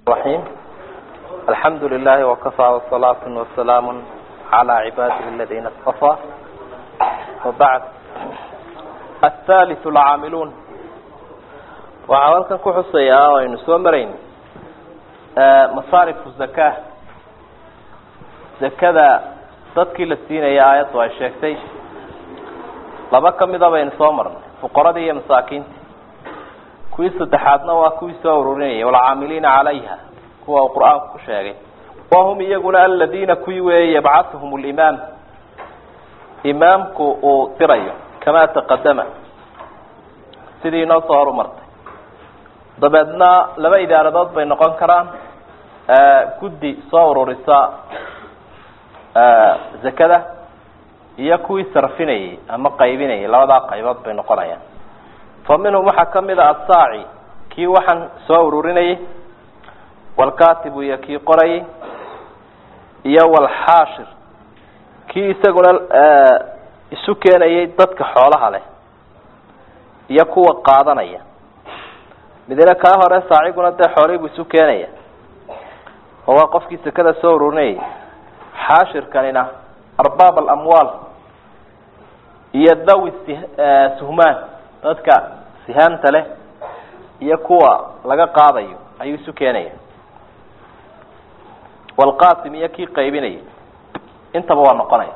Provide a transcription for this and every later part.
الرحيم الحمد لله وكفى وصلاة وسلام على عباده الذين اصطفى وبعد الثالث العاamلون waxaa halkan ku xusayaa o aynu soo marayn masaarif zaka zakada dadkii la siinaya aayaddu ay sheegtay laba kamida baynu soo marnay fuqaradii iyo masaakiinta kuwii saddexaadna waa kuwii soo ururinayay walcaamiliina calayha kuwa uu qur-aanku ku sheegay wahum iyaguna aladiina kuwii weeye yabcatuhum limaam imaamku uu dirayo kamaa taqadama sidii inoo soo horumartay dabeedna laba idaaradood bay noqon karaan guddi soo ururisa zakada iyo kuwii sarfinayay ama qaybinayay labadaa qaybood bay noqonayaan fa minhum waxaa kamid a asaaci kii waxaan soo ururinayay walkatibu iyo kii qorayay iyo walxaashir kii isaguna isu keenayay dadka xoolaha leh iyo kuwa qaadanaya midna kaa hore saaciguna dee xoolihii buu isu keenaya oo waa qofkii sekada soo ururinayay xaashirkanina arbaab alamwaal iyo dawi suhmaan dadka sihaamta leh iyo kuwa laga qaadayo ayuu isu keenaya walqasim iyo kii qaybinaya intaba waa noqonaya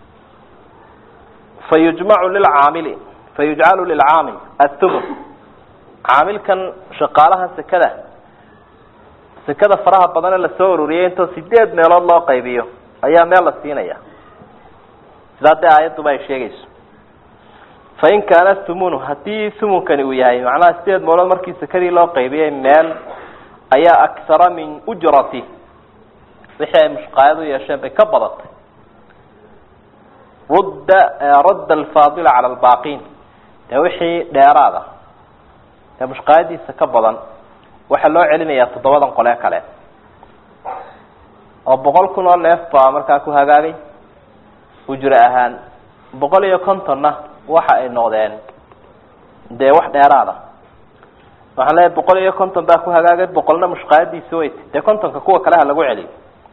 fa yujmacu lilcaamili fa yujcalu lilcaamil athumun caamilkan shaqaalaha sekada sekada faraha badane lasoo ururiyay intoo sideed meelood loo qaybiyo ayaa meel la siinaya sidaa dee aayadduba ay sheegayso fain kaana thumunu haddii thumunkani uu yahay macnaha sideed meelood markii sekadii loo qaybiyay meel ayaa akhara min ujrati wixii ay mushqaayad u yeesheen bay ka badatay rudda radda alfaadila cala albaaqiin dee wixii dheeraada ee mushqaayadiisa ka badan waxaa loo celinayaa toddobadan qolee kale oo boqol kun oo neef baa markaa ku hagaagay ujro ahaan boqol iyo kontonna waxa ay noqdeen dee wax dheeraada waxaan leeyahay boqol iyo konton baa ku hagaagay boqolna mushqaayadiisa weyt dee kontonka kuwa kale ha lagu celiyo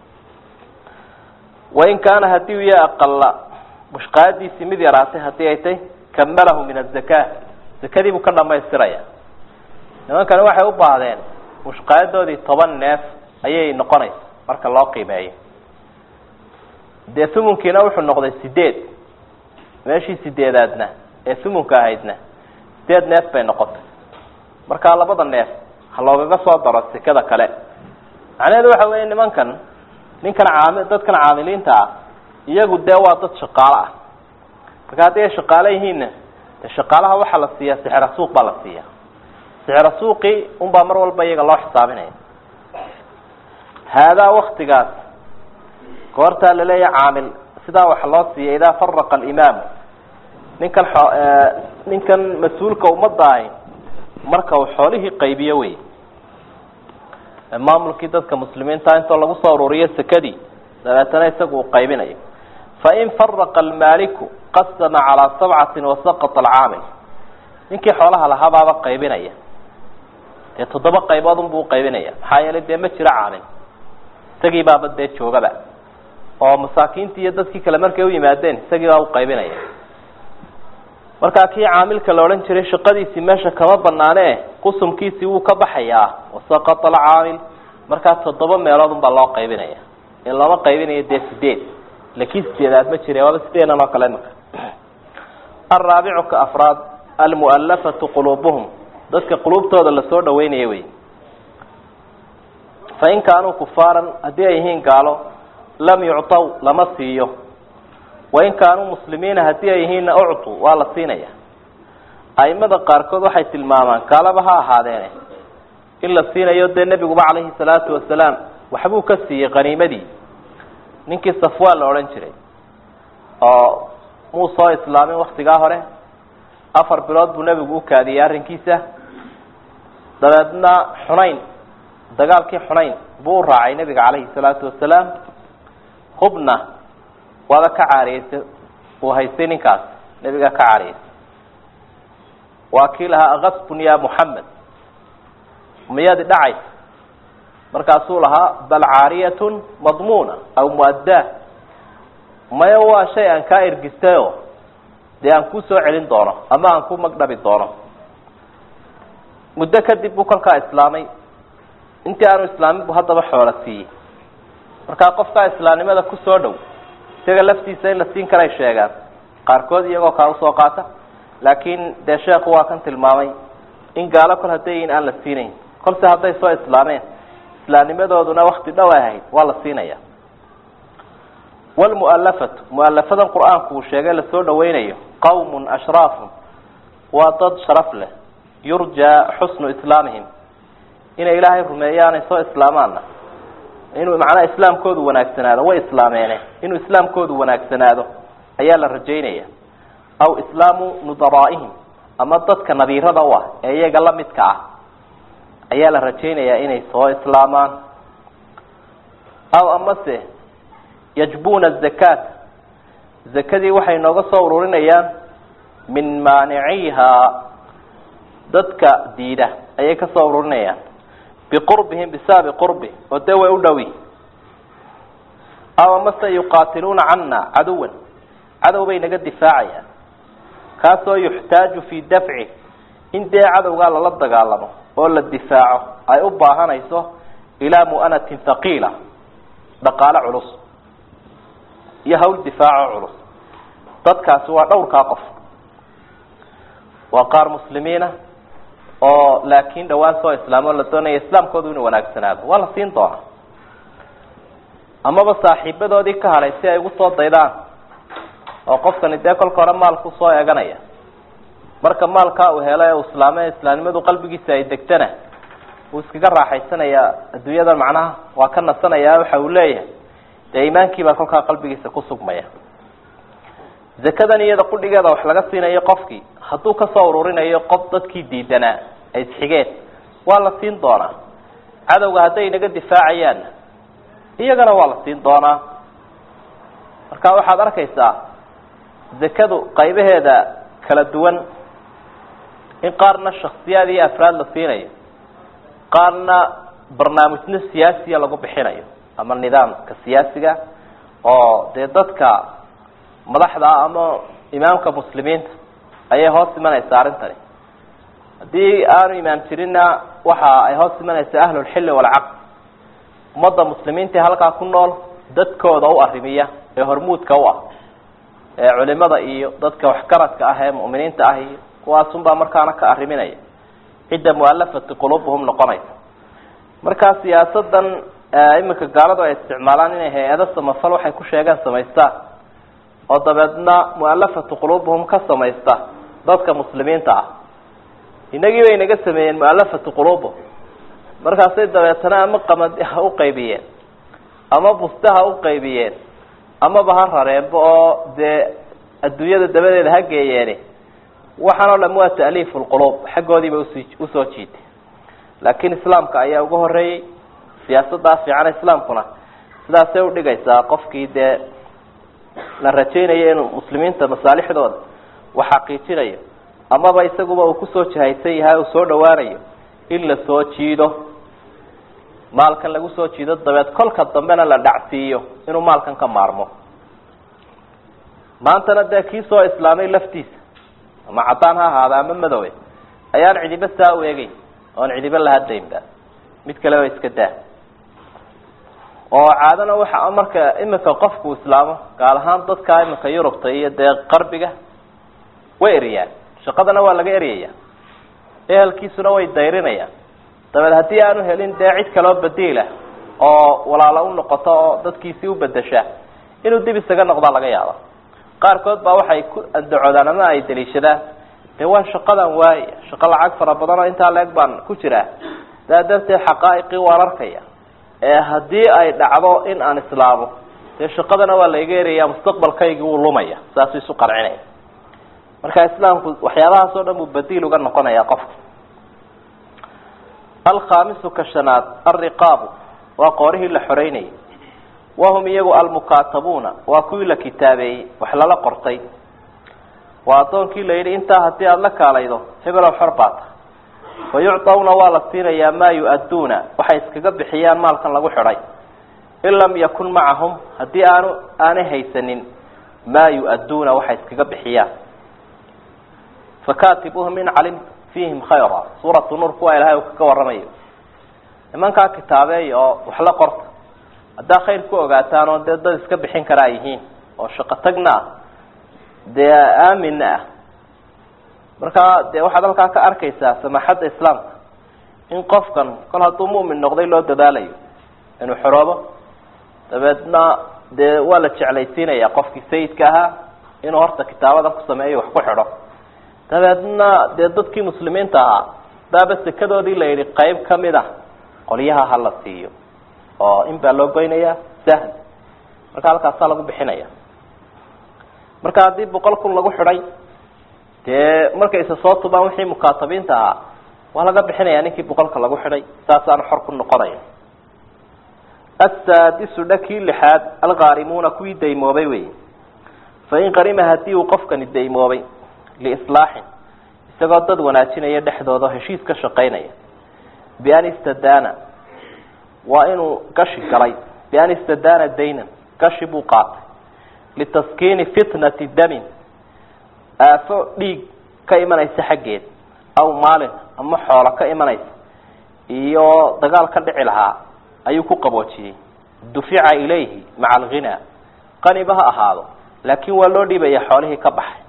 wain kaana hadii u ya aqala mushqaayadiisii mid yaraatay haddii ay tay kamalahu min azaka zakadii buu ka dhamaystiraya nimankani waxay u baahdeen mushqaayadoodii toban neef ayay noqonaysa marka loo qiimeeyo dee thumunkiina wuxuu noqday sideed meeshii sideedaadna ee thumunka ahaydna sideed neef bay noqotay markaa labada neef ha loogaga soo daro sekada kale macnaheedu waxa weya nimankan ninkan caami dadkan caamiliinta ah iyagu dee waa dad shaqaalo ah marka haddii ay shaqaalo yihiinna de shaqaalaha waxaa la siiyaa sixra suuq baa la siiya sixra suuqii unbaa mar walba iyaga loo xisaabinaya haadaa waktigaas goortaa laleeyahay caamil sidaa waxa loo siiya idaa faraqa alimaamu ninkan ninkan mas-uulka ummadda ahi marka uu xoolihii qaybiyo wey maamulkii dadka muslimiinta intoo lagu soo ururiyo sekadii dabeetana isagu uu qaybinayo fain faraqa almaaliku qasama calaa sabcatin wasaqata alcaamil ninkii xoolaha lahabaaba qaybinaya dee toddoba qaybood unbuu uqaybinaya maxaa yeelay dee ma jiro caamil isagii baaba dee joogaba oo masaakiintii iyo dadkii kale markay u yimaadeen isagii baa uqaybinaya markaa kii caamilka la odhan jiray shaqadiisii meesha kama banaane qusumkiisii wuu ka baxayaa wasaqata alcaamil markaa toddoba meelood unbaa loo qaybinaya in looma qaybinayo dee sideed lakiin sideedaad ma jire waaba sideedan oo kale imaka alraabicu ka afraad almu'alafatu quluubuhum dadka quluubtooda lasoo dhaweynaya wey fain kaanuu kufaaran haddii ay yihiin gaalo lam yuctaw lama siiyo wain kaanuu muslimiina haddii ay yihiinna uctu waa la siinaya aimada qaarkood waxay tilmaamaan gaalaba ha ahaadeene in la siinayo dee nebiguba calayhi salaatu wasalaam waxbuu ka siiyey qaniimadii ninkii safwaan la odhan jiray oo muu soo islaamin waktigaa hore afar bilood buu nebigu u kaadiyey arrinkiisa dabeedna xunayn dagaalkii xunayn buu u raacay nebiga calayhi salaatu wasalaam hubna waaba ka caariyeysay uu haystay ninkaas nebigaa ka caariyeysay waa kii lahaa akasbun ya muxamed miyaadi dhacaysa markaasuu lahaa bal caariyatun madmuuna aw muaddaa maya waa shay aan kaa ergistayo dee aan ku soo celin doono ama aan ku magdhabi doono muddo kadib buu kolkaa islaamay intii aanu islaamin buu haddaba xoolo siiyey markaa qofkaa islaamnimada kusoo dhow isaga laftiisa in la siin karay sheegaan qaarkood iyagoo kaa usoo qaata laakiin dee sheekhu waa kan tilmaamay in gaalo kol hadday yihiin aan la siinayn kolse hadday soo islaameen islaamnimadooduna wakti dhow ay ahayd waa la siinaya wlmualafatu mualafadan qur-aanku uu sheegay lasoo dhaweynayo qawmun ashraafun waa dad sharaf leh yurjaa xusnu islaamihim inay ilaahay rumeeyaan ay soo islaamaanna inuu macnaha islaamkoodu wanaagsanaado way islaameene inuu islaamkoodu wanaagsanaado ayaa la rajaynaya aw islaamu nudaraa'ihim ama dadka nadiirada u ah ee iyaga la midka ah ayaa la rajaynayaa inay soo islaamaan aw amase yajbuna zakaat zakadii waxay nooga soo ururinayaan min maaniciiha dadka diida ayay ka soo ururinayaan biqurbihim bisababi qurbi oo dee way u dhowi aw amase yuqaatiluuna cana caduwan cadow bay naga difaacayaan kaasoo yuxtaaju fii dafci in dee cadowgaa lala dagaalamo oo la difaaco ay u baahanayso ilaa mu'anatin haqiila dhaqaale culus iyo hawl difaaco culus dadkaasi waa dhowrkaa qof waa qaar muslimiina oo laakiin dhawaan soo islaamo la doonaya islaamkoodu inuu wanaagsanaado waa la siin doonaa amaba saaxiibadoodii ka hadhay si ay ugu soo daydaan oo qofkani dee kolka hore maalku soo eeganaya marka maalkaa uu helo ee uu islaame islaamnimadu qalbigiisa ay degtana wuu iskaga raaxaysanayaa adduunyadan macnaha waa ka nasanaya waxa uu leeyahay dee iimaankii baa kolkaa qalbigiisa ku sugmaya zakadan iyada qudhigeeda wax laga siinayo qofkii hadduu kasoo ururinayo qof dadkii diidanaa ay isxigeen waa la siin doonaa cadowga hadday naga difaacayaanna iyagana waa la siin doonaa marka waxaad arkaysaa zakadu qaybaheeda kala duwan in qaarna shaksiyaad iyo afraad la siinayo qaarna barnaamijno siyaasiya lagu bixinayo ama nidaamka siyaasiga oo dee dadka madaxda ah ama imaamka muslimiinta ayay hoos imanaysaa arrintani haddii aanu imaam jirinna waxa ay hoos imanaysaa ahlulxilli walcaqd ummadda muslimiinta ee halkaa ku nool dadkooda u arrimiya ee hormuudka u ah ee culimada iyo dadka waxgaradka ah ee mu'miniinta ah iyo kuwaasunbaa markaana ka arriminaya cidda mualafati qulubuhum noqonaysa markaa siyaasadan iminka gaaladu ay isticmaalaan inay hay-ado samafal waxay ku sheegeen samaystaan oo dabeedna mualafatu qulubuhum ka samaysta dadka muslimiinta ah inagii bay naga sameeyeen mualafatu qulubuhum markaasay dabeetana ama qamadi ha u qaybiyeen ama buste ha u qaybiyeen amaba ha rareenba oo dee adduunyada dabadeeda ha geeyeeni waxaan oo dham waa ta'liifu lqulub xaggoodiiba usi usoo jiitay laakiin islaamka ayaa uga horeeyey siyaasaddaa fiican islaamkuna sidaasay udhigaysaa qofkii dee la rajaynayo inuu muslimiinta masaalixdooda wax xaqiijinayo amaba isaguba uu kusoo jahaysan yahay uu soo dhawaanayo in la soo jiido maalkan lagu soo jiido dabeed kolka dambena la dhacsiiyo inuu maalkan ka maarmo maantana dee kii soo islaamay laftiisa ama caddaan ha ahaada ama madowe ayaan cidiba saa u eegeyn oon cidiba la hadlaynba mid kaleba iska daa oo caadana waxa marka iminka qofku islaamo gaal ahaan dadka iminka yurubta iyo dee qarbiga way eriyaan shaqadana waa laga eryaya ehelkiisuna way dayrinayaan dabeed haddii aanu helin dee cid kaloo badiila oo walaalo u noqoto oo dadkiisii u bedesha inuu dib isaga noqdaa laga yaaba qaarkood baa waxay ku andacoodaan ama ay daliishadaan dee waa shaqadan waaya shaqo lacag fara badan oo intaa leeg baan ku jiraa saa darteed xaqaa'iqii waan arkaya ee haddii ay dhacdo in aan islaamo dee shaqadana waa laiga eraya mustaqbalkaygii wuu lumaya saasuu isu qarcinaya marka islaamku waxyaabahaas oo dhan buu badiil uga noqonaya qofka alkhamisu ka shanaad alriqaabu waa qoorihii la xoreynayay wahum iyagu almukaatabuuna waa kuwii la kitaabeeyey wax lala qortay waa addoonkii la yidhi intaa haddii aada la kaalaydo hebelow xor baa tahay fayucطawna waa la siinayaa maa yu-adduuna waxay iskaga bixiyaan maalkan lagu xidhay in lam yakun macahum haddii aanu aanay haysanin maa yu-adduuna waxay iskaga bixiyaan fakatibuhum in calim fiihim khayra suuratu nuur kuwa ilahay uu kaga warramayo nimankaa kitaabeeya oo wax la qorta haddaa khayr ku ogaataan oo dee dad iska bixin karaa yihiin oo shaqo tagna ah dee aaminna ah markaa dee waxaad halkaa ka arkaysaa samaaxadda islaamka in qofkan kol hadduu mu'min noqday loo dadaalayo inuu xoroobo dabeedna dee waa la jeclaysiinaya qofkii sayidka ahaa inuu horta kitaabadan ku sameeyo wax ku xidho dabeedna dee dadkii muslimiinta ahaa daaba sekadoodii la yidhi qayb kamid a qolyaha ha la siiyo oo in baa loo goynayaa sahl marka halkaasaa lagu bixinaya marka haddii boqol kun lagu xidhay dee markay isa soo tubaan wixii mukaatabiinta ahaa waa laga bixinaya ninkii boqolka lagu xidhay saasaana xor ku noqonaya asaadisu dhakii lixaad alkaarimuuna kuwii daymoobay wey fain qarima haddii uu qofkani daymoobay liislaaxin isagoo dad wanaajinaya dhexdooda heshiis ka shaqaynaya bian istadaana waa inuu gashi galay bian istadaana daynan gashi buu qaatay litaskiini fitnati damin aafo dhiig ka imanaysa xaggeed aw maalin ama xoolo ka imanaysa iyo dagaal ka dhici lahaa ayuu ku qaboojiyey dufica ilayhi maca alghinaa qaniba ha ahaado laakiin waa loo dhiibaya xoolihii ka baxay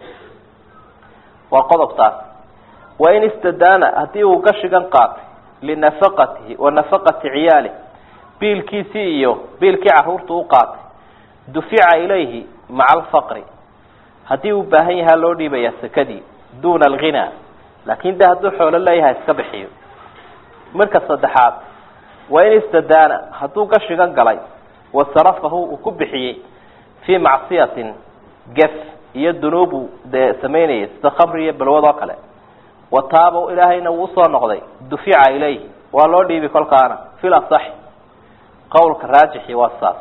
waa qodobtaas wain istadaana haddii uu gashigan qaatay linafaqatihi wa nafaqati ciyaalih biilkiisii iyo biilkii caruurta u qaatay dufica ilayhi maca alfaqri haddii uu baahan yahaa loo dhiibaya sekadii duna alghinaa laakin de hadduu xoolo leeyahay iska bixiyo marka saddexaad wain istadaana hadduu gashigan galay wasarafahu uu ku bixiyey fii macsiyatin gef iyo dunuubu dee samaynayay sida khamri iyo balwad oo kale wataaba ilaahayna wuu usoo noqday dufica ilayhi waa loo dhiibi kolkaana fil asaxi qowlka raajixi waa saas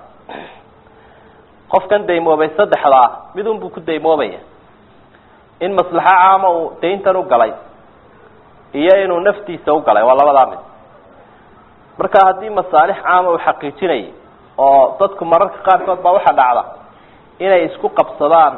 qofkan daymoobay saddexdaa midun buu ku daymoobaya in maslaxo caama uu dayntan u galay iyo inuu naftiisa u galay waa labadaa mid marka haddii masaalix caama uu xaqiijinayay oo dadku mararka qaarkood baa waxaa dhacda inay isku qabsadaan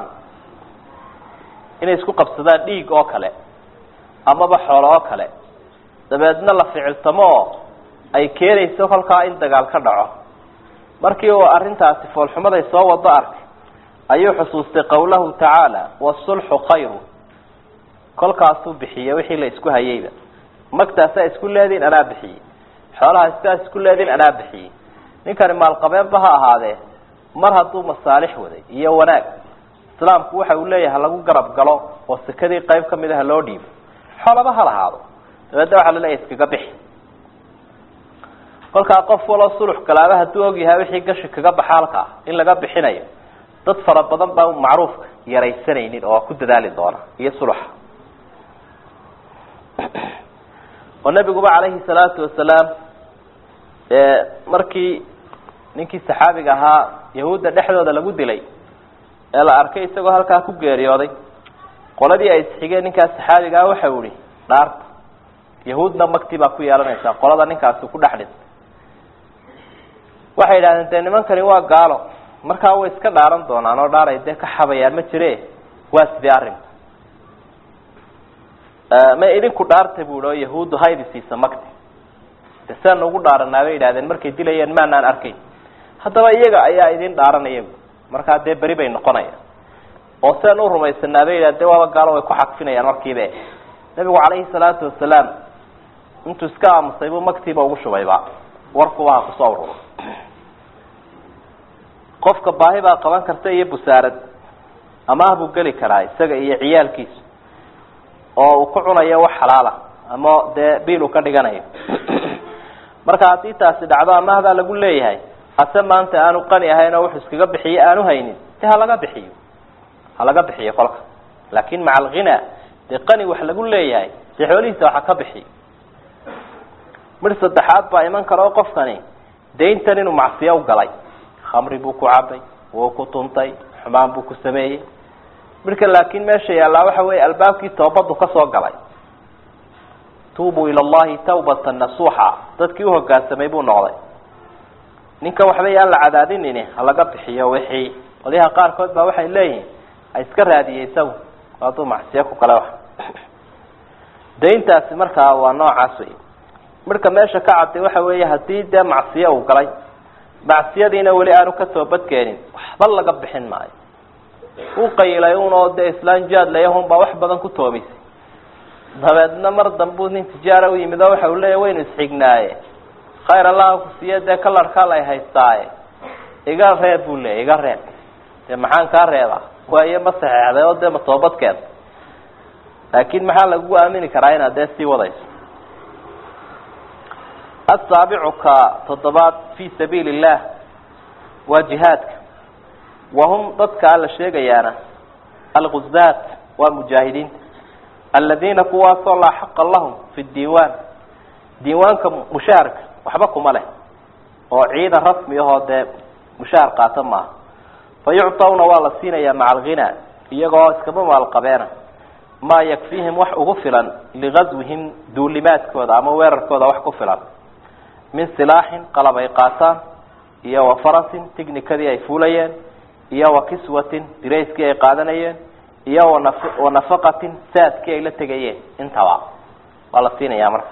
inay isku qabsadaan dhiig oo kale amaba xoolo oo kale dabeedna la ficiltamo oo ay keenayso kolkaa in dagaal ka dhaco markii uu arrintaasi foolxumaday soo wado arkay ayuu xusuustay qowlahu tacaala wasulxu khayru kolkaasuu bixiyey wixii la isku hayeyba magtaasaa isku leediin anaa bixiyey xoolaha sidaas isku leediin anaa bixiyey ninkani maalqabeenba ha ahaadee mar hadduu masaalix waday iyo wanaag islaamku waxa uu leeyahay lagu garab galo oo sekadii qayb kamid ah loo dhiibo xoolaba ha lahaado dabeedna waxaa laleeyahay iskaga bixi kolkaa qof waloo sulux galaaba hadduu ogyahay wixii gashi kaga baxa halkaa in laga bixinayo dad fara badan baa macruufka yaraysanaynin oo ku dadaali doona iyo suluxa oo nabiguba calayhi salaatu wasalaam markii ninkii saxaabiga ahaa yahuudda dhexdooda lagu dilay ee la arkay isagoo halkaa ku geeriyooday qoladii ay isxigeen ninkaas saxaabigaa waxau ihi dhaarta yahuudna magti baa ku yeelanaysaa qolada ninkaasi ku dhex dhintay waxay yidhahdeen dee nimankani waa gaalo markaa way iska dhaaran doonaan oo dhaaray dee ka xabayaan ma jire waa sidii arrinku ma idinku dhaarta bu ihi oo yahuuddu haydi siisa magti de seanu ugu dhaaranaa bay yidhahdeen markay dilayeen maanaan arkayn haddaba iyaga ayaa idin dhaaranaya markaa dee beri bay noqonayaan oo seen u rumaysanaa bay yidhahde waaba gaalo way ku xadfinayaan markiiba nabigu calayhi salaatu wasalaam intuu iska aamusay buu magtiiba ugu shubayba warkuba ha kusoo ururo qofka baahi baa qaban karta iyo busaarad amaah buu geli karaa isaga iyo ciyaalkiisa oo uu ku cunayo wax xalaala ama dee biil uu ka dhiganayo marka haddii taasi dhacdo amaahbaa lagu leeyahay hase maanta aanu qani ahayn oo wuxuu iskaga bixiyo aanu haynin de halaga bixiyo halaga bixiyo kolka laakin maca alghina dee qani wax lagu leeyahay dee xoolihiisa waxa ka bixiyo midh saddexaad baa iman kara oo qofkani dayntan inuu macsiyo u galay khamri buu ku cabay wuu ku tuntay xumaan buu ku sameeyey midhka laakin meesha yaallaa waxa weeye albaabkii toobadu kasoo galay tuubuu ila allahi tawbatan nasuuxa dadkii uhogaansamay buu noqday ninkan waxba yaan la cadaadinini halaga bixiyo wixii qolyaha qaarkood baa waxay leeyihiin ha iska raadiyey isagu hadduu macsiyo ku kale wax dayntaasi markaa waa noocaas wey marka meesha ka cadday waxa weeye haddii dee macsiyo uu galay macsiyadiina weli aanu ka toobadkeenin waxba laga bixin maayo u qayilay unoo dee islaan jaad layahun baa wax badan ku toomisay dabeedna mar dambuu nin tijaara u yimid oo waxa uu leeya waynu isxignaaye khayr allaha ku siiye dee kalarkaa lay haystaaye iga reeb buu leeyay iga reeb dee maxaan kaa reebaa waayo ma saxeexday oo dee ma toobadkeeda laakin maxaa lagu aamini karaa inaad dee sii wadayso asaabicu ka toddobaad fi sabiili illah waa jihaadka wahum dadkaa la sheegayaana alguzaat waa mujaahidiinta aladiina kuwaasoo laa xaqa lahum fi diiwaan diiwaanka mushaharka waxba kuma leh oo ciidan rasmi ahoo dee mushahar qaata maaha fa yuctawna waa la siinayaa maca alghina iyagoo iskaba maalqabeena maa yakfiihim wax ugu filan ligazwihim duulimaadkooda ama weerarkooda wax ku filan min silaaxin qalab ay qaataan iyo wa farasin tignikadii ay fuulayeen iyo wa kiswatin dirayskii ay qaadanayeen iyo wanaf wa nafaqatin saadkii ay la tegayeen intaba waa la siinayaa marka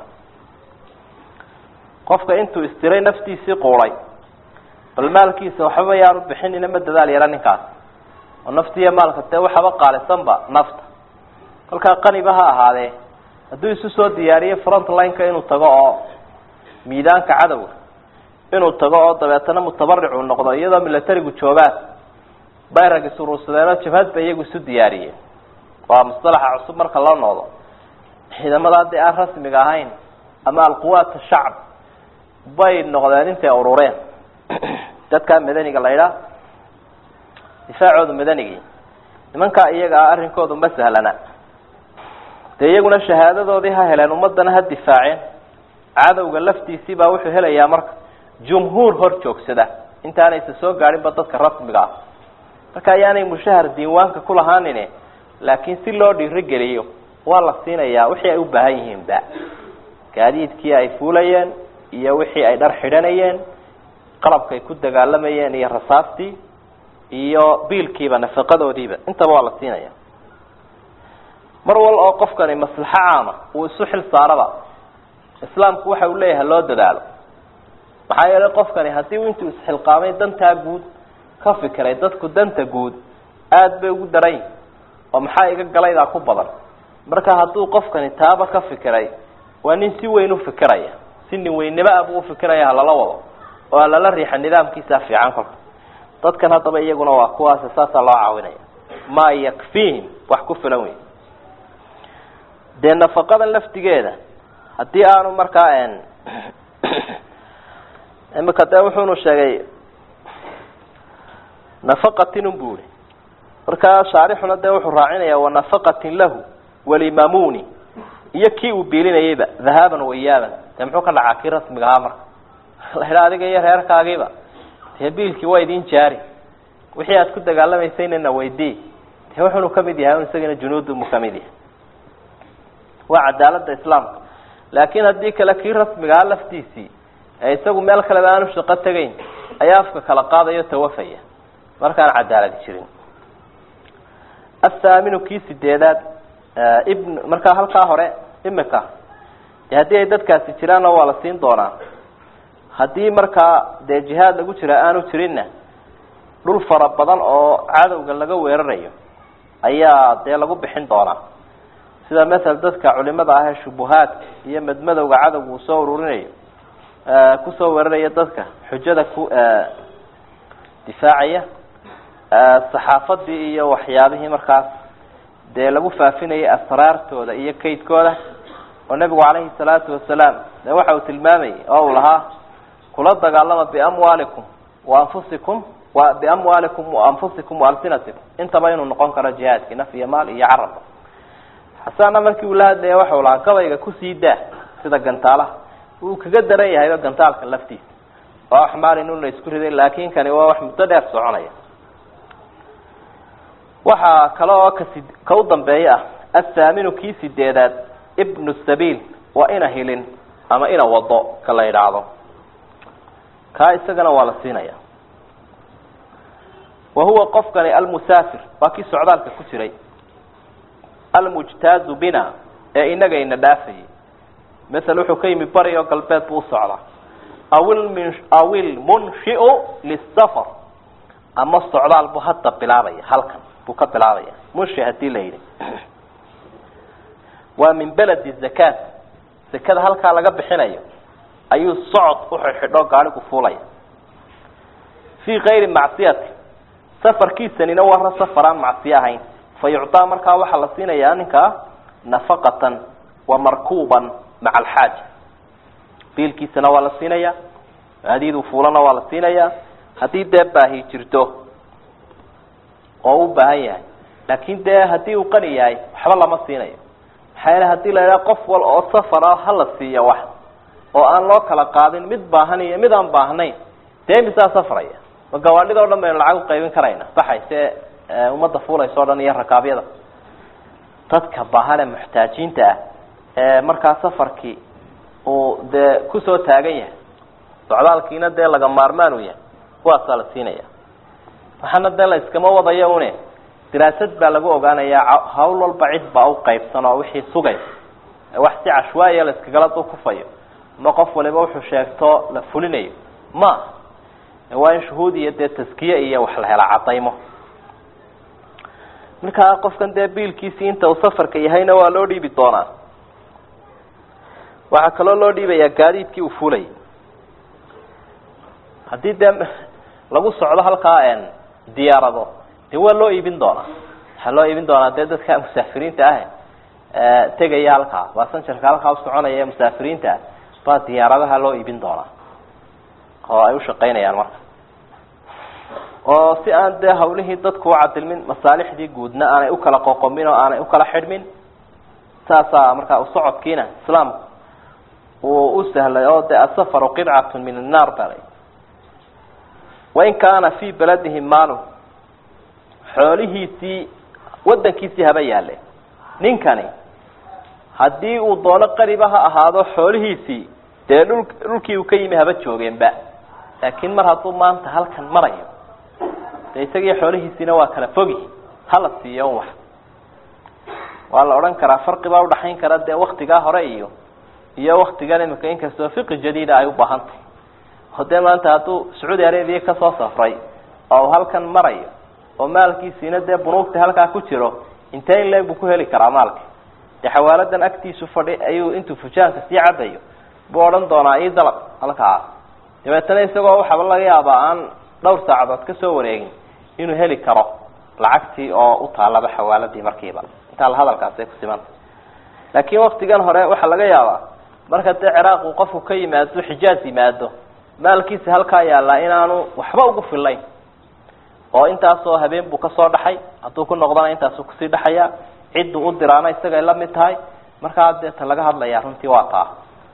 qofka intuu istiray naftiisii quuday bal maalkiisa waxbaba yaanu bixinina ma dadaal yara ninkaas oo naftiiyo maalka dee waxaba qaalisanba nafta kolkaa qaniba ha ahaadee hadduu isu soo diyaariyo front lineka inuu tago oo miidaanka cadowga inuu tago oo dabeetana mutabaric uu noqdo iyadoo milatarigu joogaan bayrag isuruursadeenoo jabhad bay iyagu isu diyaariyeen waa mustalaxa cusub marka loo noqdo ciidamada haddii aan rasmiga ahayn ama alquwaat shacb bay noqdeen intay urureen dadkaa madaniga la idhaa difaacooda madanigii nimankaa iyaga ah arrinkoodu ma sahlana dee iyaguna shahaadadoodii ha heleen ummadana ha difaaceen cadowga laftiisii baa wuxuu helayaa marka jumhuur hor joogsada intaanaysa soo gaadhinba dadka rasmiga ah marka ayaanay mushahar diiwaanka ku lahaanin laakiin si loo dhiirigeliyo waa la siinayaa wixii ay u baahan yihiin ba gaadiidkii ay fuulayeen iyo wixii ay dhar xidhanayeen qalabkay ku dagaalamayeen iyo rasaastii iyo biilkiiba nafaqadoodiiba intaba waa la siinaya mar wal oo qofkani maslaxo caama uu isu xil saaraba islaamku waxa uu leeyahay loo dadaalo maxaa yeelay qofkani haddii u intuu isxilqaamay dantaa guud ka fikiray dadku danta guud aada bay ugu daran yihin oo maxaa iga galaydaa ku badan marka hadduu qofkani taaba ka fikiray waa nin si weyn ufikiraya si nin weynnimo ah buu ufikiraya halala wado oo halala riixa nidaamkiisa fiican kolka dadkan haddaba iyaguna waa kuwaas saasaa loo caawinaya maa yakfiihim wax ku filan wey dee nafaqadan laftigeeda haddii aanu markaa imika dee wuxuunu sheegay nafaqatin un bu ihi markaa shaarixuna dee wuxuu raacinaya wanafaqatin lahu walimamuni iyo kii uu biilinayayba dhahaaban wayaaban dee muxuu ka dhacaa kii rasmiga ahaa marka la idha adiga iyo reerkaagiiba dee biilkii waa idin jaari wixii aad ku dagaalamaysayna weydii dee wuxunu kamid yahay un isagana junuudumu kamid yahay waa cadaalada islaamka laakiin haddii kale kii rasmigahaa laftiisii ee isagu meel kaleba aanu shaqo tegayn ayaa afka kala qaadayo tawafaya markaan cadaaladi jirin athaaminu kii sideedaad ibn markaa halkaa hore imika de haddii ay dadkaasi jiraanna waa la siin doonaa haddii markaa dee jihaad lagu jira aanu jirinna dhul fara badan oo cadowga laga weerarayo ayaa dee lagu bixin doonaa sida masel dadka culimada ah ee shubuhaadka iyo madmadowga cadowga uu soo ururinayo kusoo weeraraya dadka xujada ku difaacaya saxaafadii iyo waxyaabihii markaas dee lagu faafinayay asraartooda iyo kaydkooda oo nebigu calayhi salaatu wasalaam dee waxa uu tilmaamayay oo uu lahaa kula dagaalama biamwaalikum wa anfusikum wa biamwaalikum wa anfusikum wa alsinatikum intaba inuu noqon karo jihaadkii naf iyo maal iyo carabba xasaana markii uu la hadlaya waxau lahaa gabayga kusii daa sida gantaalaha wuu kaga daran yahayba gantaalka laftiisa oo axmaar inuu la isku riday laakin kani waa wax muddo dheer soconaya waxaa kale oo kasi ka u dambeeya ah athaaminu kii sideedaad ibnu sabiil waa ina hilin ama ina wado ka la idhaahdo kaa isagana waa la siinaya wa huwa qofkani almusaafir waa kii socdaalka ku jiray almujtaazu bina ee inaga ina dhaafayay masel wuxuu ka yimi bari oo galbeed buu usocdaa awilmin awil munshiu lisafar ama socdaal buu hadda bilaabaya halkan buu ka bilaabaya munshi hadii la yidhi waa min beledi zakaat zakada halkaa laga bixinayo ayuu socod uxidxidho gaadhigu fuulaya fii kayri macsiyati safarkiisanina warra safaraan macsiyo ahayn fa yucطaa markaa waxaa la siinayaa ninkaa nafaqatan wa markuuban maca alxaaja biilkiisana waa la siinaya adiiduu fuulana waa la siinaya haddii dee baahi jirto oo u baahan yahay laakin dee haddii uu qani yahay waxba lama siinayo maxaa yeele hadii la idhaha qof wal oo safara hala siiya wax oo aan loo kala qaadin mid baahan iyo mid aan baahnayn dee imisaa safraya ma gawaadhida o dhan baynu lacag uqaybin karayna baxayse ummadda fuulaysa o dhan iyo rakaabyada dadka baahan ee muxtaajiinta ah ee markaa safarkii uu dee kusoo taagan yahay socdaalkiina dee laga maarmaan u yahay kuwaasaa la siinaya waxaana dee la iskama wadayo une diraasad baa lagu ogaanayaa hawl walba cid baa u qaybsan oo wixii sugaysa wax si cashwaaya la iskagala dukufayo ama qof waliba wuxuu sheegto la fulinayo ma waa in shuhuud iyo dee taskiye iyo wax la hela cadaymo markaa qofkan dee biilkiisii inta uu safarka yahayna waa loo dhiibi doonaa waxaa kaloo loo dhiibayaa gaadiidkii uu fulayay haddii dee lagu socdo halkaa diyaarado dee waa loo iibin doonaa waxaa loo iibin doonaa dee dadka musaafiriinta ah tegaya halkaa basanjarka halkaa usoconaya ee musaafiriinta ah baa diyaaradaha loo iibin doonaa oo ay ushaqaynayaan marka oo si aan dee hawlihii dadku ucadilmin masaalixdii guudna aanay ukala qoqomin oo aanay ukala xidhmin saasaa markaa usocodkiina islaamku uu u sahlay oo de asafaru qidcatu min annaar balay wain kaana fii beladihi maalu xoolihiisii wadankiisii haba yaale ninkani haddii uu doono qariba ha ahaado xoolihiisii dee dhul dhulkii uu ka yimi haba joogeenba laakiin mar hadduu maanta halkan marayo dee isagii xoolihiisiina waa kala fogi hala siiyo un wax waa la odhan karaa farqi baa udhaxayn kara dee waktigaa hore iyo iyo waktigan imika inkastoo fiqi jadiida ay u baahan tahay oo dee maanta hadduu sacuudi arabia kasoo safray oo uu halkan marayo oo maalkiisiina dee bunuugta halkaa ku jiro intee in leeg buu ku heli karaa maalka dee xawaaladan agtiisu fadhi ayuu intuu fujaanka sii cadayo buu odhan doonaa ii dalab halkaa dabeetana isagoo waxaaba laga yaabaa aan dhowr saacadood kasoo wareegin inuu heli karo lacagtii oo u taalaba xawaaladii markiiba intaa la hadalkaasay ku simanta laakiin waktigan hore waxaa laga yaabaa marka dee ciraaq uu qofku ka yimaado xijaaz yimaado maalkiisa halkaa yaallaa inaanu waxba ugu fillayn oo intaasoo habeen buu kasoo dhaxay hadduu ku noqdana intaasuu kusii dhaxaya cidduu u diraana isagay la mid tahay markaa deeta laga hadlaya runtii waa taa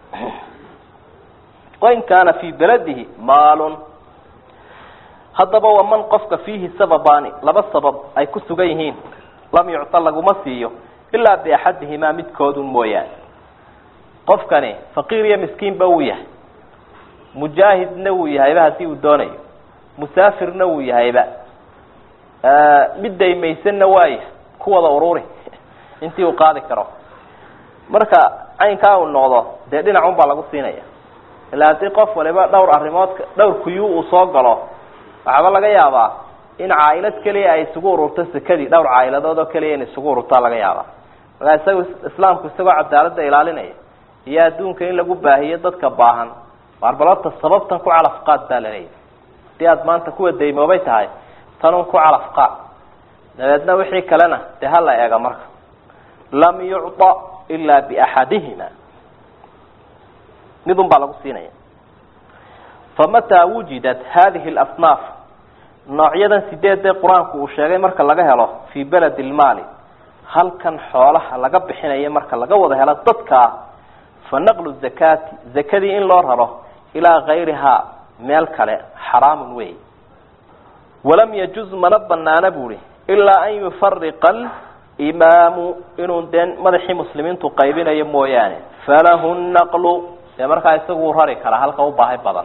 wain kaana fii beladihi maalun haddaba waa man qofka fiihi sababaani laba sabab ay ku sugan yihiin lam yucta laguma siiyo ilaa biaxadihimaa midkoodun mooyaane qofkani faqiir iyo miskiinba wuu yahay mujaahidna wuu yahayba haddii uu doonayo musaafirna wuu yahayba mid daymaysanna waaya ku wada ururi intii uu qaadi karo marka caynkaa uu noqdo dee dhinacun baa lagu siinaya ilaa haddii qof waliba dhowr arrimood dhowr kuyu uu soo galo waxaaba laga yaabaa in caailad keliya ay isugu ururto sekadii dhowr caailadood oo keliya in isugu ururtaa laga yaabaa markaa isaga islaamku isagoo cadaaladda ilaalinaya iyo adduunka in lagu baahiyo dadka baahan waarbalota sababtan ku calaf qaad baa laleeyahy hadii aada maanta kuwa daymoobay tahay tanun ku calaf qaad dabeedna wixii kalena dee hala eega marka lam yucطa ilaa biaxadihima midun baa lagu siinaya famataa wujidat hadihi اlasnaaf noocyadan sideedee qur-aanku uu sheegay marka laga helo fii beledi lmaali halkan xoolaha laga bixinayo marka laga wada helo dadkaa fa naqlu zakaati zakadii in loo raro ilaa gayrihaa meel kale xaraamun wey walam yajuz mana banaana buuhi ilaa an yufariqa imaamu inuu dee madaxii muslimiintu qaybinayo mooyaane falahu naqlu dee markaa isagu rari karaa halka u baahi badan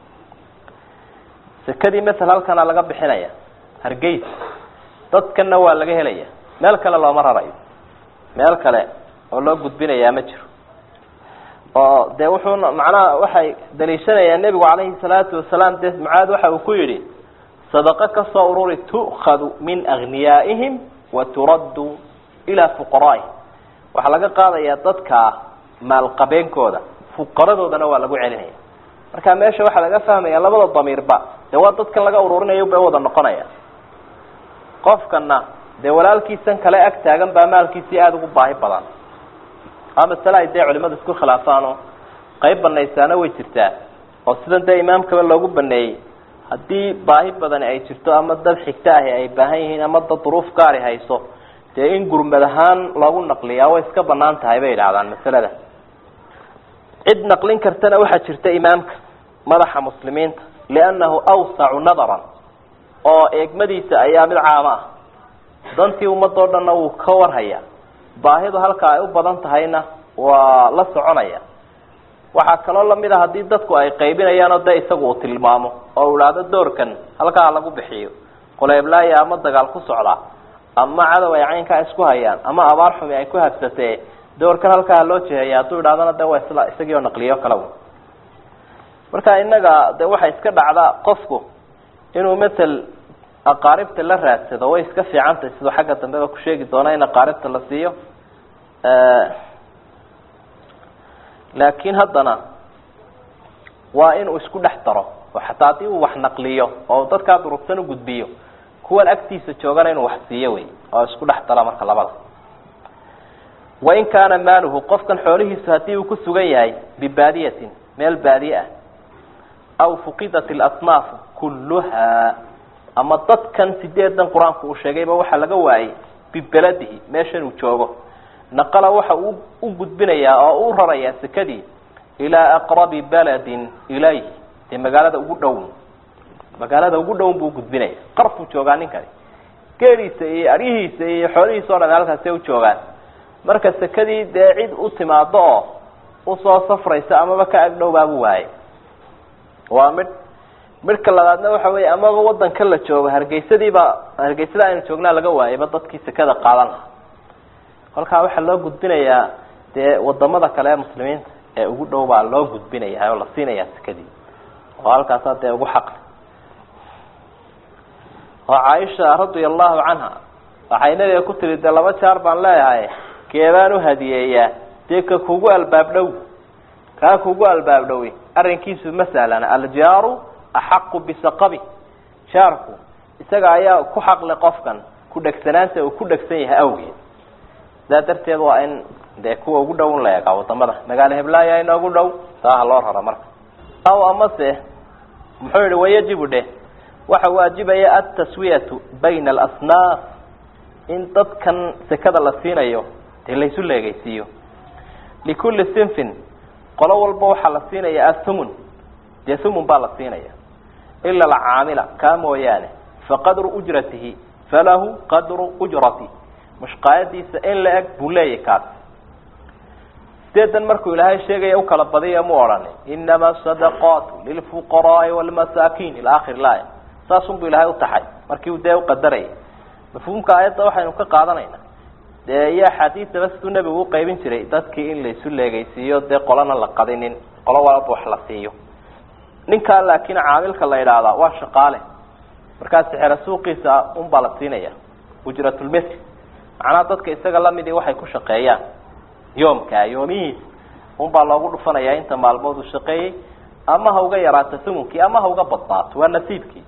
sekadii masel halkana laga bixinaya hargeys dadkana waa laga helaya meel kale looma rarayo meel kale oo loo gudbinayaa ma jiro oo dee wuxuu macnaha waxay daliishanayaan nebigu calayhi salaatu wasalaam dee mucaad waxa uu ku yidhi sadaqo kasoo ururi tu'khadu min agniyaa'ihim wa turaddu ilaa fuqaraa'ihim waxaa laga qaadayaa dadka maalqabeenkooda fuqaradoodana waa lagu celinaya marka meesha waxaa laga fahmaya labada damiirba dee waa dadkan laga ururinayo bay wada noqonaya qofkana dee walaalkiisan kale ag taagan baa maalkiisii aada ugu baahi badan a masale ay dee culimadu isku khilaafaanoo qayb banaysaana way jirtaa oo sidan dee imaamkaba loogu baneeyey haddii baahi badani ay jirto ama dad xigto ahi ay baahan yihiin ama dad duruuf gaari hayso dee in gurmad ahaan loogu naqliyaa way iska banaan tahay bay idhahdaan masalada cid naqlin kartana waxaa jirta imaamka madaxa muslimiinta liannahu awsacu nadaran oo eegmadiisa ayaa mid caamo ah dantii ummadoo dhanna wuu ka warhaya baahidu halka ay u badan tahayna waa la soconaya waxaa kaloo lamid a haddii dadku ay qaybinayaanoo dee isagu uu tilmaamo oo u idhaahdo doorkan halkaa lagu bixiyo qoleeblaaya ama dagaal ku socdaa ama cadow ay caynkaa isku hayaan ama abaar xumi ay ku habsatee doorkan halkaa loo jeheeya hadduu idhahdana de waa isla isagii oo naqliyo kala marka inaga de waxay iska dhacdaa qofku inuu matel aqaaribta la raadsado way iska fiicantahy siduu xagga dambeba ku sheegi doona in aqaaribta la siiyo laakiin haddana waa inuu isku dhex daro oo xataa haddii uu wax naqliyo oo dadkaa durugsan ugudbiyo kuwan agtiisa joogana inuu wax siiyo wey oo isku dhex dara marka labada wain kaana maaluhu qofkan xoolihiisu haddii uu ku sugan yahay bibaadiyatin meel baadiye ah aw fuqidat ilasnaafu kulluha ama dadkan sideedan qur-aanku uu sheegayba waxaa laga waayey bibeladihi meeshan uu joogo naqala waxa uu u gudbinayaa oo u rarayaa sekadii ilaa aqrabi baladin ilayh dee magaalada ugu dhown magaalada ugu dhown buu gudbinaya qarfuu joogaa ninkani geeliisa iyo aryihiisa iyo xoolihiisa o dhan halkaasay u joogaan marka sekadii dee cid u timaado oo usoo safraysa amaba ka agdhowbaabu waayey waa midh midhka labaadna waxa weeye amaba wadanka la joogo hargeysadiiba hargeysada aynu joognaa laga waayayba dadkii sekada qaadan lahaa kolkaa waxaa loo gudbinayaa dee wadamada kale ee muslimiinta ee ugu dhow baa loo gudbinaya oo la siinayaa sekadii oo halkaasaa dee ugu xaqli oo caaisha radia allahu canha waxay nabiga ku tiri dee laba jaar baan leeyahay keebaan uhadiyeeyaa dee ka kugu albaab dhow kaa kugu albaab dhowi arrinkiisu ma sahlana aljaaru axaqu bisaqabi jaarku isaga ayaa ku xaqli qofkan ku dhegsanaanta uu ku dhegsan yahay awgeed sidaa darteed waa in dee kuwa ugu dhow in la eegaa wadamada magaalo heblaaya inoogu dhow saaha loo rara marka aw amase muxuu yihi wayajibu dheh waxa waajibaya altaswiyatu bayna alasnaaf in dadkan sekada la siinayo dee laysu leegaysiiyo likulli sinfin qolo walba waxaa la siinaya athumun dee thumun baa la siinaya ila alcaamila kaa mooyaane faqadru ujratihi falahu qadru ujrati mushqaayadiisa in la eg buu leeyahy kaas sideedan markuu ilaahay sheegaya ukala badiya mu odhani inama sadaqaatu lilfuqaraai walmasaakin ila akhir laaya saasun buu ilahay utaxay markii dee uqadarayay mafhuumka aayadda waxaynu ka qaadanayna dee iyo axaadiisaba siduu nebigu uqaybin jiray dadkii in laysu leegaysiiyo dee qolana la qadinin qolo walba wax la siiyo ninkaa laakiin caamilka la idhaahdaa waa shaqaale markaa sixera suuqiisa unbaa la siinaya ujratulmitl macnaha dadka isaga lamidii waxay ku shaqeeyaan yoomka yoomihiisa unbaa loogu dhufanayaa inta maalmood uu shaqeeyey ama ha uga yaraato sumunkii ama ha uga badnaato waa nasiibkii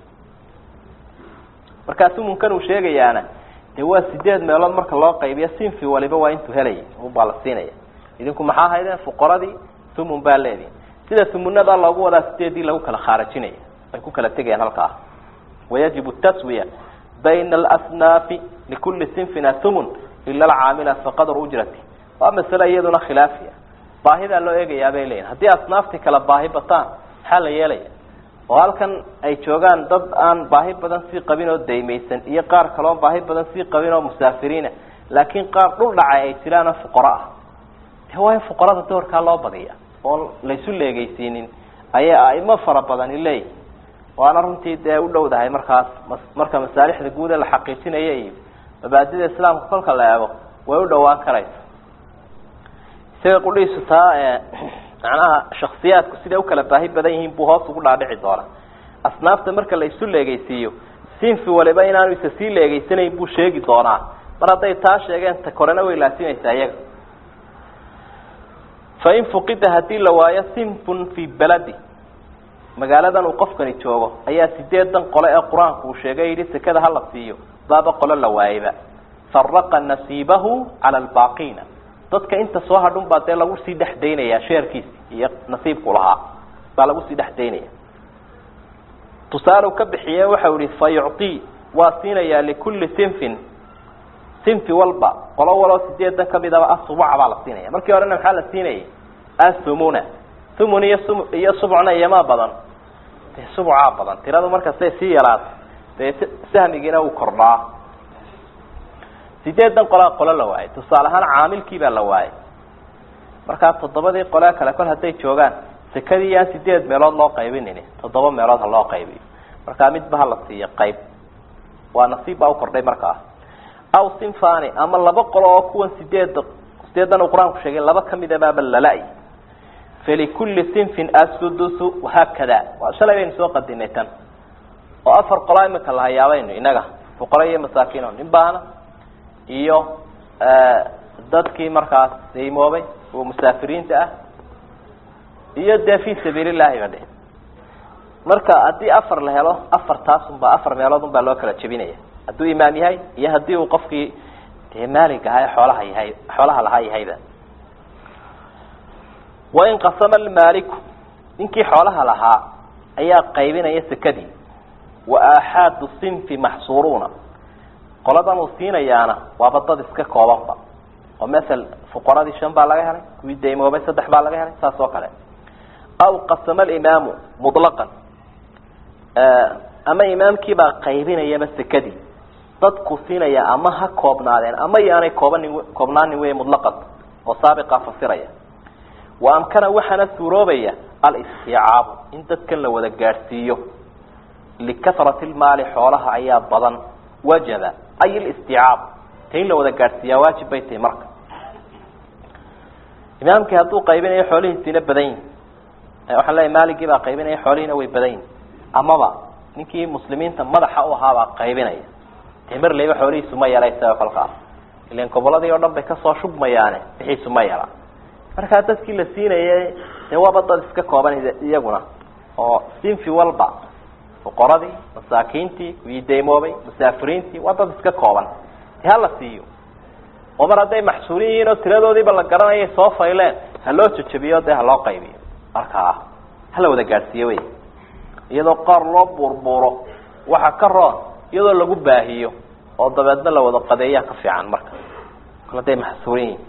markaa sumunkan uu sheegayaana dee waa sideed meelood marka loo qaybiyo sinfi waliba waa intuu helaya unbaa la siinaya idinku maxaa haydeen fuqaradii sumun baa leedihi sida sumunada loogu wadaa sideedii lagu kala khaarajinaya ay ku kala tegayaan halkaa wayajibu taswiya bayna alasnaafi likuli sinfin athumun ila alcaamila faqadr ujrati waa masale iyaduna khilaafiya baahidaa loo eegayaa bay leeyihin haddii asnaaftii kala baahi bataan maxaa la yeelaya oo halkan ay joogaan dad aan baahi badan sii qabin oo daymaysan iyo qaar kaloon baahi badan sii qabin oo musaafiriina laakiin qaar dhul dhacay ay jiraana fuqaro ah de waa in fuqarada doorkaa loo badiya oon laysu leegeysiinin ayay aimo fara badani leeyihin waana runtii dee u dhowdahay markaas marka masaalixda guud ee la xaqiijinaya iyo mabaadida islaamka kolka la eego way u dhowaan karaysa isaga qudhiisu taa macnaha shaksiyaadku siday ukala baahi badan yihiin buu hoos ugu dhaadhici doonaa asnaafta marka la isu leegeysiiyo sinfi waliba inaanu isa sii leegeysanayn buu sheegi doonaa mar hadday taa sheegeen ta korena way laasimaysaa iyaga fain fuqida haddii la waayo sinfun fii beladi magaaladan uu qofkani joogo ayaa sideedan qole ee qur-aanku uu sheegay yidhi sekada hala siiyo baaba qolo la waayeyba faraqa nasiibahu cala albaaqiina dadka inta soo hadhun baa dee lagu sii dhex daynayaa sheerkiisi iyo nasiibku lahaa baa lagu sii dhex daynaya tusaale ka bixiye waxau yihi fa yucطii waa siinayaa likulli sinfin sinfi walba qolo waloo sideedan kamidaba asubuca baa la siinaya markii horena maxaa la siinayay asumuna thumun iyo sum iyo subcna iyomaa badan de subcaa badan tiradu markastay sii yaraato dee sahmigiina uu kordhaa sideedan qolaa qolo la waayay tusaale ahaan caamilkii baa la waayay markaa toddobadii qolee kale kol hadday joogaan sekadii yaan sideed meelood loo qaybinin toddoba meelood ha loo qaybiyo markaa midba hala siiyo qayb waa nasiib baa ukordhay markaa aw sinfani ama laba qolo oo kuwan sideeda sideedan uu qur-aanku sheegay laba kamida baaba lala-y falikulli sinfin asudusu wahaakada waa shalay baynu soo qadinay tan oo afar qolaa imika la hayaabaynu inaga fuqara iyo masaakiino nin baana iyo dadkii markaas daymoobay oo musaafiriinta ah iyo dee fi sabiil llahi ba dhe marka haddii afar la helo afartaas unbaa afar meelood un baa loo kala jebinaya hadduu imaam yahay iyo haddii uu qofkii dee maalig ahaa ee xoolaha yahay xoolaha lahaa yahayba wain qasama almaaliku ninkii xoolaha lahaa ayaa qaybinaya sekadii wa aaxaadu sinfi maxsuuruuna qoladan uu siinayaana waaba dad iska koobanba oo masel fuqaradii shan baa laga helay kuwii daymoobay saddex baa laga helay saas oo kale aw qasama alimaamu muطlaqan ama imaamkiibaa qaybinayaba sekadii dadku siinaya ama ha koobnaadeen ama yaanay koobanin koobnaanin wey muطlaqan oo saabiqaa fasiraya wa amkana waxaana suuroobaya alistiycaabu in dadkan la wada gaadhsiiyo likasrati lmaali xoolaha ayaa badan wajaba ay listicaab ta in la wada gaadhsiiyaa waajib bay tahay marka imaamkii hadduu qaybinayo xoolihiisiina badan yihin waxaan leeyahy maaligii baa qaybinaya xoolihiina way badan yihin amaba ninkii muslimiinta madaxa u ahaabaa qaybinaya dee mar leyba xoolihiisu ma yara isaga kolkaas ilan goboladii oo dhan bay kasoo shubmayaane bixiisu ma yara markaa dadkii la siinaya dee waaba dad iska kooban iyaguna oo sinfi walba fuqaradii masaakiintii kuwii daymoobay musaafiriintii waa dad iska kooban de hala siiyo oo mar hadday maxsuulin yihiin oo tiradoodiiba la garanaya soo fayleen ha loo jejebiyo dee ha loo qaybiyo markaa hala wada gaadhsiiyo wey iyadoo qaar loo buurbuuro waxa ka roon iyadoo lagu baahiyo oo dabeedna la wada qadeeyaa ka fiican marka kol hadday maxsuulin yihiin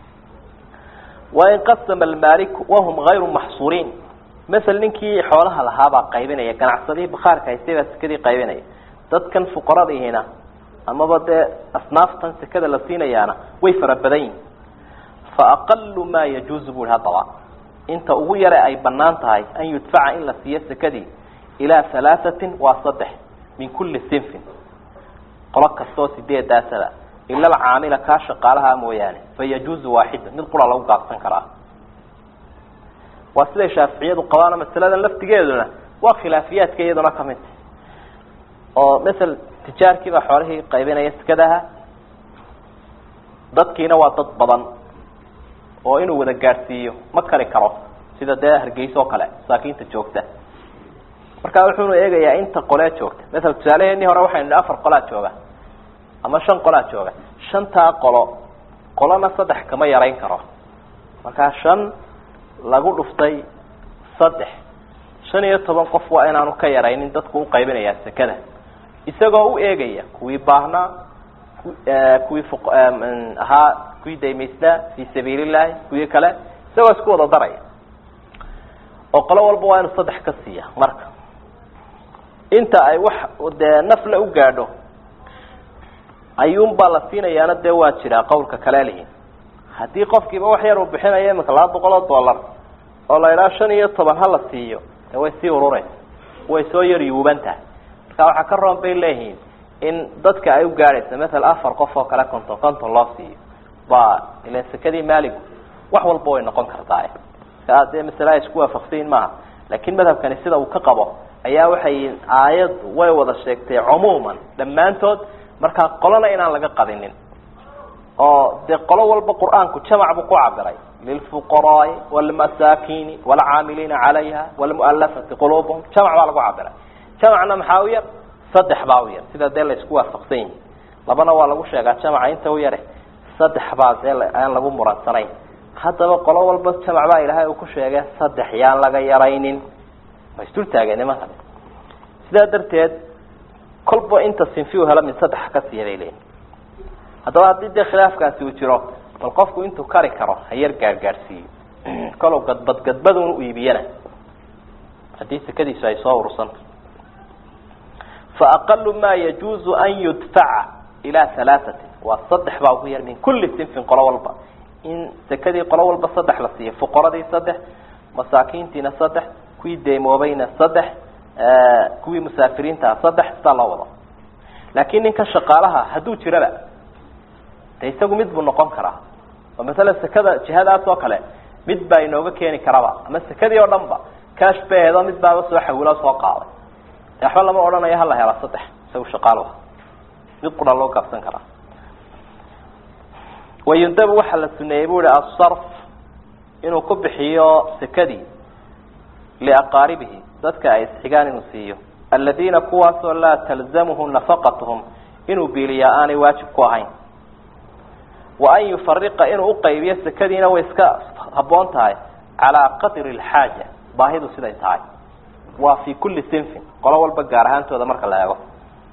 wain qasama almaaliku wahum gayru maxsuuriin masel ninkii xoolaha lahaabaa qaybinaya ganacsadihii bakhaarka haystay baa sekadii qaybinaya dadkan fuqaradiihina amaba dee asnaaftan sekada la siinayaana way fara badan yihin fa aqalu maa yajuuzu bu ihi haddaba inta ugu yare ay banaan tahay an yudfaca in la siiyo sekadii ilaa halaahatin waa saddex min kulli sinfin qolo kastoo sideedaasaba ila alcaamila kaa shaqaalaha mooyaane fa yajuuzu waaxida mid qura lagu gaabsan karaa waa siday shaaficiyadu qabaano masaladan laftigeeduna waa khilaafiyaadka iyaduna kamid oo masel tijaarkiibaa xoolihii qaybinaya sekadaha dadkiina waa dad badan oo inuu wada gaadhsiiyo ma kari karo sida dee hargeysa oo kale masaakiinta joogta markaa wuxuunu eegayaa inta qolee joogta masel tusaaleheenii hore waxaynu nihi afar qolaa jooga ama shan qolaa jooga shantaa qolo qolona saddex kama yarayn karo markaa shan lagu dhuftay saddex shan iyo toban qof waa inaanu ka yaraynin dadku uqaybinayaa sekada isagoo u eegaya kuwii baahnaa kuwii ahaa kuwii daymaysnaa fi sabiil illahi kuwii kale isagoo isku wada daraya oo qolo walba waa inu saddex ka siiya marka inta ay wax dee nafla u gaadho ayuunbaa la siinayaana dee waa jiraa qawlka kale lihi haddii qofkiiba wax yar uu bixinayo imika laba boqol oo dollar oo la idhaha shan iyo toban ha la siiyo dee way sii ururaysa way soo yar yuuban tahay marka waxaa ka roon bay leeyihiin in dadka ay u gaadhaysa maala afar qof oo kale konton konton loo siiyo ba ilan sekadii maaligu wax walba way noqon kartaa ka dee masale ay isku waafaqsayin maaha laakiin madhabkani sida uu ka qabo ayaa waxay aayaddu way wada sheegtay cumuuman dhammaantood markaa qolona inaan laga qadinin oo dee qolo walba qur-aanku jamac buu ku cabiray lilfuqaraai walmasaakiini walcaamiliina calayha walmualafati qulubuhum jamac baa lagu cabiray jamacna maxaa u yar saddex baa u yar sida dee la isku waafaqsan yihi labana waa lagu sheegaa jamaca inta u yare saddex baa dee aan lagu muransanayn haddaba qolo walba jamac baa ilaahay uu ku sheegay saddex yaan laga yaraynin waa isdul taageen nimanka sidaa darteed kolba inta sinfi u helo min saddex ka siiya bay leeyihin haddaba haddii dee khilaafkaasi uu jiro bal qofku intuu kari karo ha yar gaadhgaadhsiiyo kalow gadbad gadbadun u iibiyana haddii sekadiisu ay soo urursanta fa aqalu ma yajuuzu an yudfaca ilaa halaaثatin waa saddex baa ugu yar min kuli sinfin qolo walba in sekadii qolo walba saddex la siiyo fuqaradii saddex masaakiintiina saddex kuwii deemoobayna saddex kuwii musaafiriintaa saddex sidaa loo wado laakiin ninka shaqaalaha hadduu jiraba de isagu mid buu noqon karaa oo masala sekada jihadaas oo kale mid baa inooga keeni karaba ama sekadii oo dhan ba cash baheedo mid baaba soo xawilo soo qaaday de waxba lama odhanayo hala hela saddex isagu shaqaaluha mid qura loo gaabsan karaa wayundabu waxaa la suneeyey bu ihi asarf inuu ku bixiyo sekadii liaqaaribihi dadka ay isxigaan inuu siiyo aladiina kuwaasoo laa talzamuhu nafaqatuhum inuu biiliyaa aanay waajib ku ahayn wa an yufariqa inuu uqaybiyo sekadiina way iska haboon tahay calaa qadri lxaaja baahidu siday tahay waa fi kuli sinfin qolo walba gaar ahaantooda marka la eego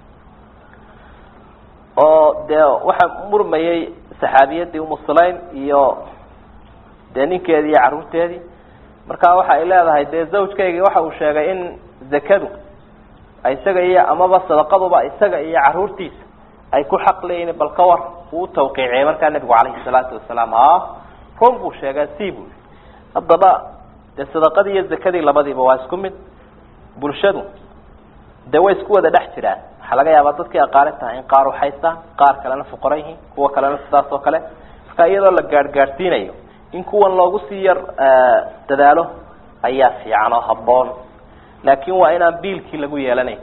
oo dee waxaa murmayay saxaabiyadii umu sulaym iyo dee ninkeedii iyo carruurteedii marka waxa ay leedahay dee zawjkaygii waxa uu sheegay in zakadu isaga iyo amaba sadaqaduba isaga iyo carruurtiisa ay ku xaq leeyihin bal ka war uu tawqiiciyey markaa nebigu calayhi salaatu wasalaam a run buu sheegaa si buu haddaba dee sadaqadii iyo zakadii labadiiba waa isku mid bulshadu dee way isku wada dhex jiraan waxaa laga yaabaa dadkii aqaali tahay in qaar uxaystaan qaar kalena fuqara yihiin kuwa kalena sidaas oo kale marka iyadoo la gaadhgaadhsiinayo in kuwan loogu sii yar dadaalo ayaa fiican oo habboon laakin waa inaan biilkii lagu yeelanayn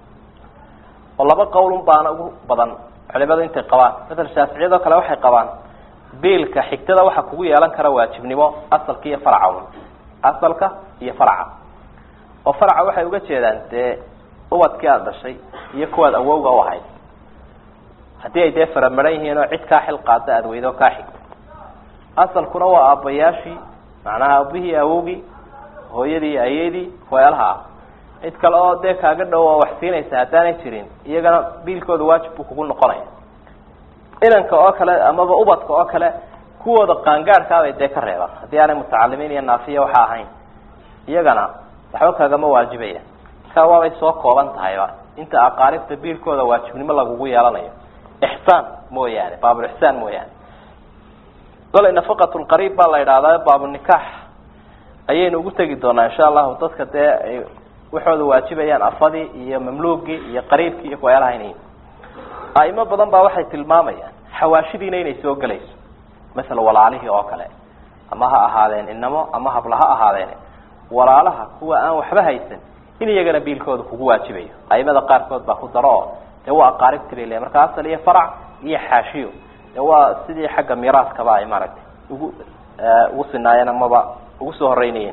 oo laba qowlun baana ugu badan culimadu intay qabaan masala shaaficiyadoo kale waxay qabaan biilka xigtada waxa kugu yeelan kara waajibnimo asalka iyo faraca asalka iyo faraca oo faraca waxay uga jeedaan dee ubadkii aada dhashay iyo kuwaad awowga u ahayd haddii ay dee faramaran yihiin oo cid kaa xil qaada aada weydo kaa xigto asalkuna waa aabbayaashii macnaha aabihii awowgii hooyadii ayadii weelaha ah cid kale oo dee kaaga dhow oo wax siinaysa haddaanay jirin iyagana biilkooda waajib buu kugu noqonaya inanka oo kale amaba ubadka oo kale kuwooda qaangaadhkaabay dee ka reebaan haddii aanay mutacalimiin iyo naafiya waxa ahayn iyagana waxba kaagama waajibaya markaa waabay soo kooban tahayba inta aqaaribta biilkooda waajibnimo lagugu yeelanayo ixsaan mooyaane baabulixsaan mooyaane golay nafaqat lqariib baa la idhahdaa baabunikax ayaynu ugu tegi doonaa insha allahu dadka dee ay waxooda waajibayaan afadii iyo mamluugii iyo qariibkii iyo kuweelaha inay aimo badan baa waxay tilmaamayaan xawaashidiina inay soo gelayso masala walaalihii oo kale ama ha ahaadeen inamo ama habla ha ahaadeen walaalaha kuwa aan waxba haysan in iyagana biilkooda kugu waajibayo aimada qaarkood baa ku daro oo dee waa aqaaribti bay leeyahy marka asal iyo farac iyo xaashiyo dee waa sidii xagga miraaskaba ay maaragtay ugu ugu sinaayeen amaba ugu soo horeynayeen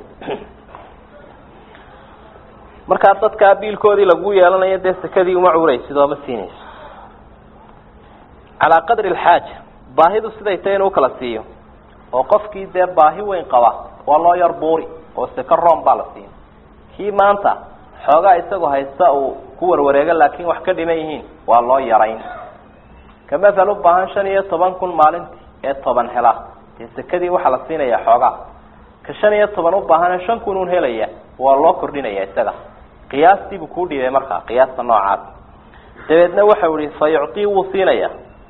markaa dadkaa biilkoodii lagu yeelanayo dee sekadii uma cuuraysid oo ma siinayso calaa qadri alxaaja baahidu siday tahay inuu kala siiyo oo qofkii dee baahi weyn qaba waa loo yar buuri oo seka room baa la siin kii maanta xoogaa isagoo haysta uu ku warwareego laakiin wax ka dhiman yihiin waa loo yarayn ka mathal u baahan shan iyo toban kun maalintii ee toban hela dee sekadii waxaa la siinaya xoogaa ka shan iyo toban u baahane shan kun un helaya waa loo kordhinaya isaga qiyaastiibuu kuu dhiibay markaa qiyaasta noocaas dabeedna waxau ihi fa yuctii wuu siinaya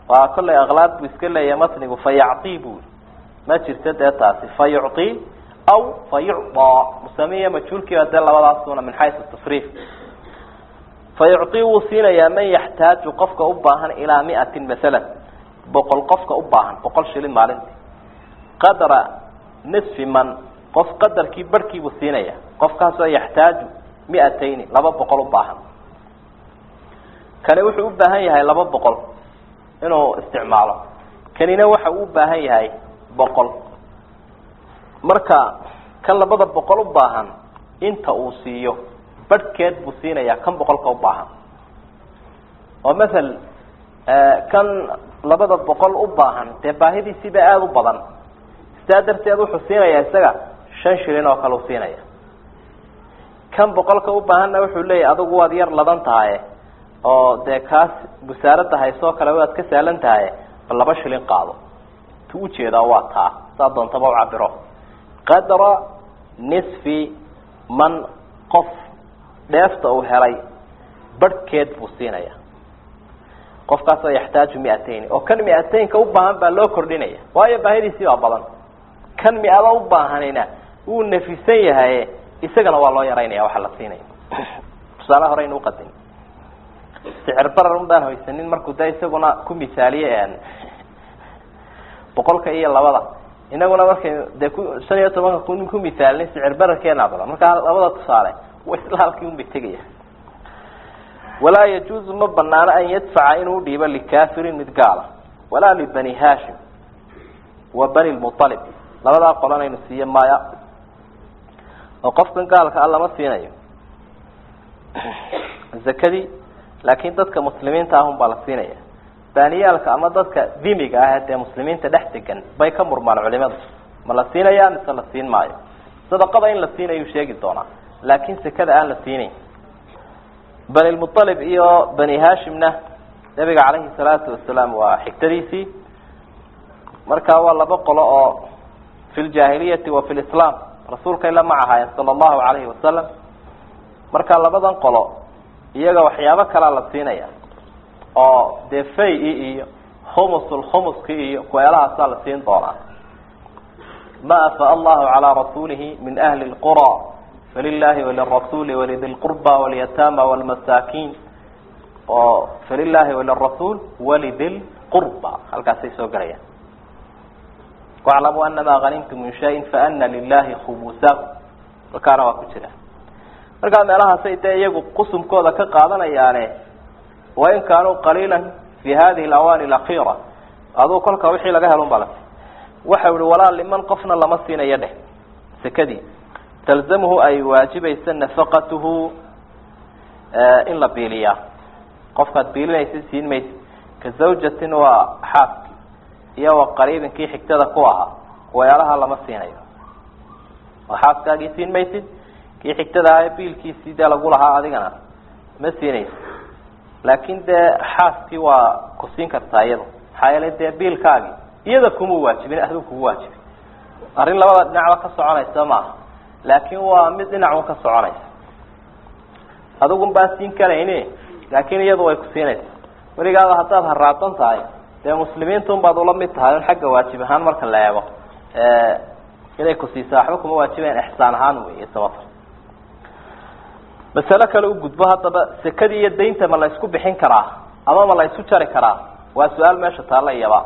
waa kollay aklaad buu iska leeyahay matnigu fa yacطii bui ma jirto dee taasi fa yucطii aw fa yucطaa musamiya majhuulkiiba dee labadaasuna min xaysu tasriif fa yucطii wuu siinayaa man yaxtaaju qofka u baahan ilaa miatin masalan boqol qofka u baahan boqol shilin maalintii qadra nisfi man qof qadarkii barhkiibuu siinaya qofkaasoo yaxtaaju miatayni laba boqol u baahan kani wuxuu u baahan yahay laba boqol inuu isticmaalo kanina waxa uu u baahan yahay boqol marka kan labada boqol u baahan inta uu siiyo barhkeed buu siinayaa kan boqolka u baahan oo mathal kan labada boqol u baahan dee baahidiisiiba aada u badan sidaa darteed wuxuu siinayaa isaga shan shilin oo kale u siinaya kan boqolka u baahanna wuxuu leeyahy adigu waad yar ladan tahaye oo dee kaas busaarada haysoo kale waad ka saalan tahaye bal laba shilin qaado tu ujeedaa waa taa saa doontaba u cabiro qadra nisfi man qof dheefta uu helay barhkeed buu siinaya qofkaasoo yaxtaaju miatayni oo kan miataynka u baahan baa loo kordhinaya waayo baahidiisii baa badan kan mi-ada u baahanina wuu nafisan yahaye isagana waa loo yaraynaya waxa la siinaya tusaale hore aynu uqadim sicir barar un baan haysanin markuu da isaguna ku misaaliye boqolka iyo labada inaguna markay dee ku shan iyo tobanka ku ku misaalin sicir bararkeena badan markaa labada tusaale wa isla halkii un bay tegaya walaa yajuuzu ma banaano an yadfaca inuu dhiibo likafirin mid gaala walaa libani hashim wa bani lmualib labadaa qolanaynu siiye maya oo qofkan gaalka a lama siinayo zakadii laakiin dadka muslimiinta ahun baa la siinaya baaniyaalka ama dadka dimiga ah dee muslimiinta dhex degan bay ka murmaan culimadu ma la siinaya mise la siin maayo sadaqada in la siinayu sheegi doonaa laakiin sekada aan la siinayn bani lmualib iyo bani hashimna nabiga calayhi salaatu wasalaam waa xigtadiisii markaa waa laba qolo oo fi ljaahiliyati wa fi lislaam rasuulkay la mac ahaayeen sala allahu calayhi wasalam markaa labadan qolo iyaga waxyaabo kalea la siinaya oo dee fay-i iyo khumusul khumuski iyo kueelahaasaa la siin doonaa ma afaa allahu calaa rasuulihi min ahli lqura falilahi walirasuli walidi lqurba walyatama walmasaakiin oo falilahi walirasuul walidi lqurba halkaasay soo gelayaan waclamuu anama hanimtum min shayin faana lilahi khumusahu halkaana waa ku jira markaa meelahaasay dee iyagu qusumkooda ka qaadanayaane wain kaanuu qaliila fi hadihi alawaani alakhira aduu kolka wixii laga helun baa la waxau ihi walaa liman qofna lama siinayo dheh sekadii talzamuhu ay waajibaysa nafaqatuhu in la biiliyaa qofkaad biilinaysa siin maysa ka zawjatin waa xaaski iyo wa qariibinkii xigtada ku ahaa weelaha lama siinayo oo xaaskaagii siin maysid kii xigtada ahaa biilkiisii dee lagu lahaa adigana ma siinaysa laakin dee xaaskii waa ku siin kartaa iyada maxaa yeelay dee biilkaagii iyada kuma waajibin adigu kugu waajibin arrin labada dhinacba ka soconaysa maaha laakin waa mid dhinacun ka soconaysa adigun baa siin karayni laakin iyadu way ku siinaysa weligaaba haddaad haraadsan tahay dee muslimiintun baad ula mid tahay un xagga waajib ahaan marka la eego inay ku siisa waxba kuma waajibayan ixsaan ahaan wey sabata masalo kale u gudbo haddaba sekadii iyo daynta ma la isku bixin karaa ama ma la isu jari karaa waa su-aal meesha taalla iyaba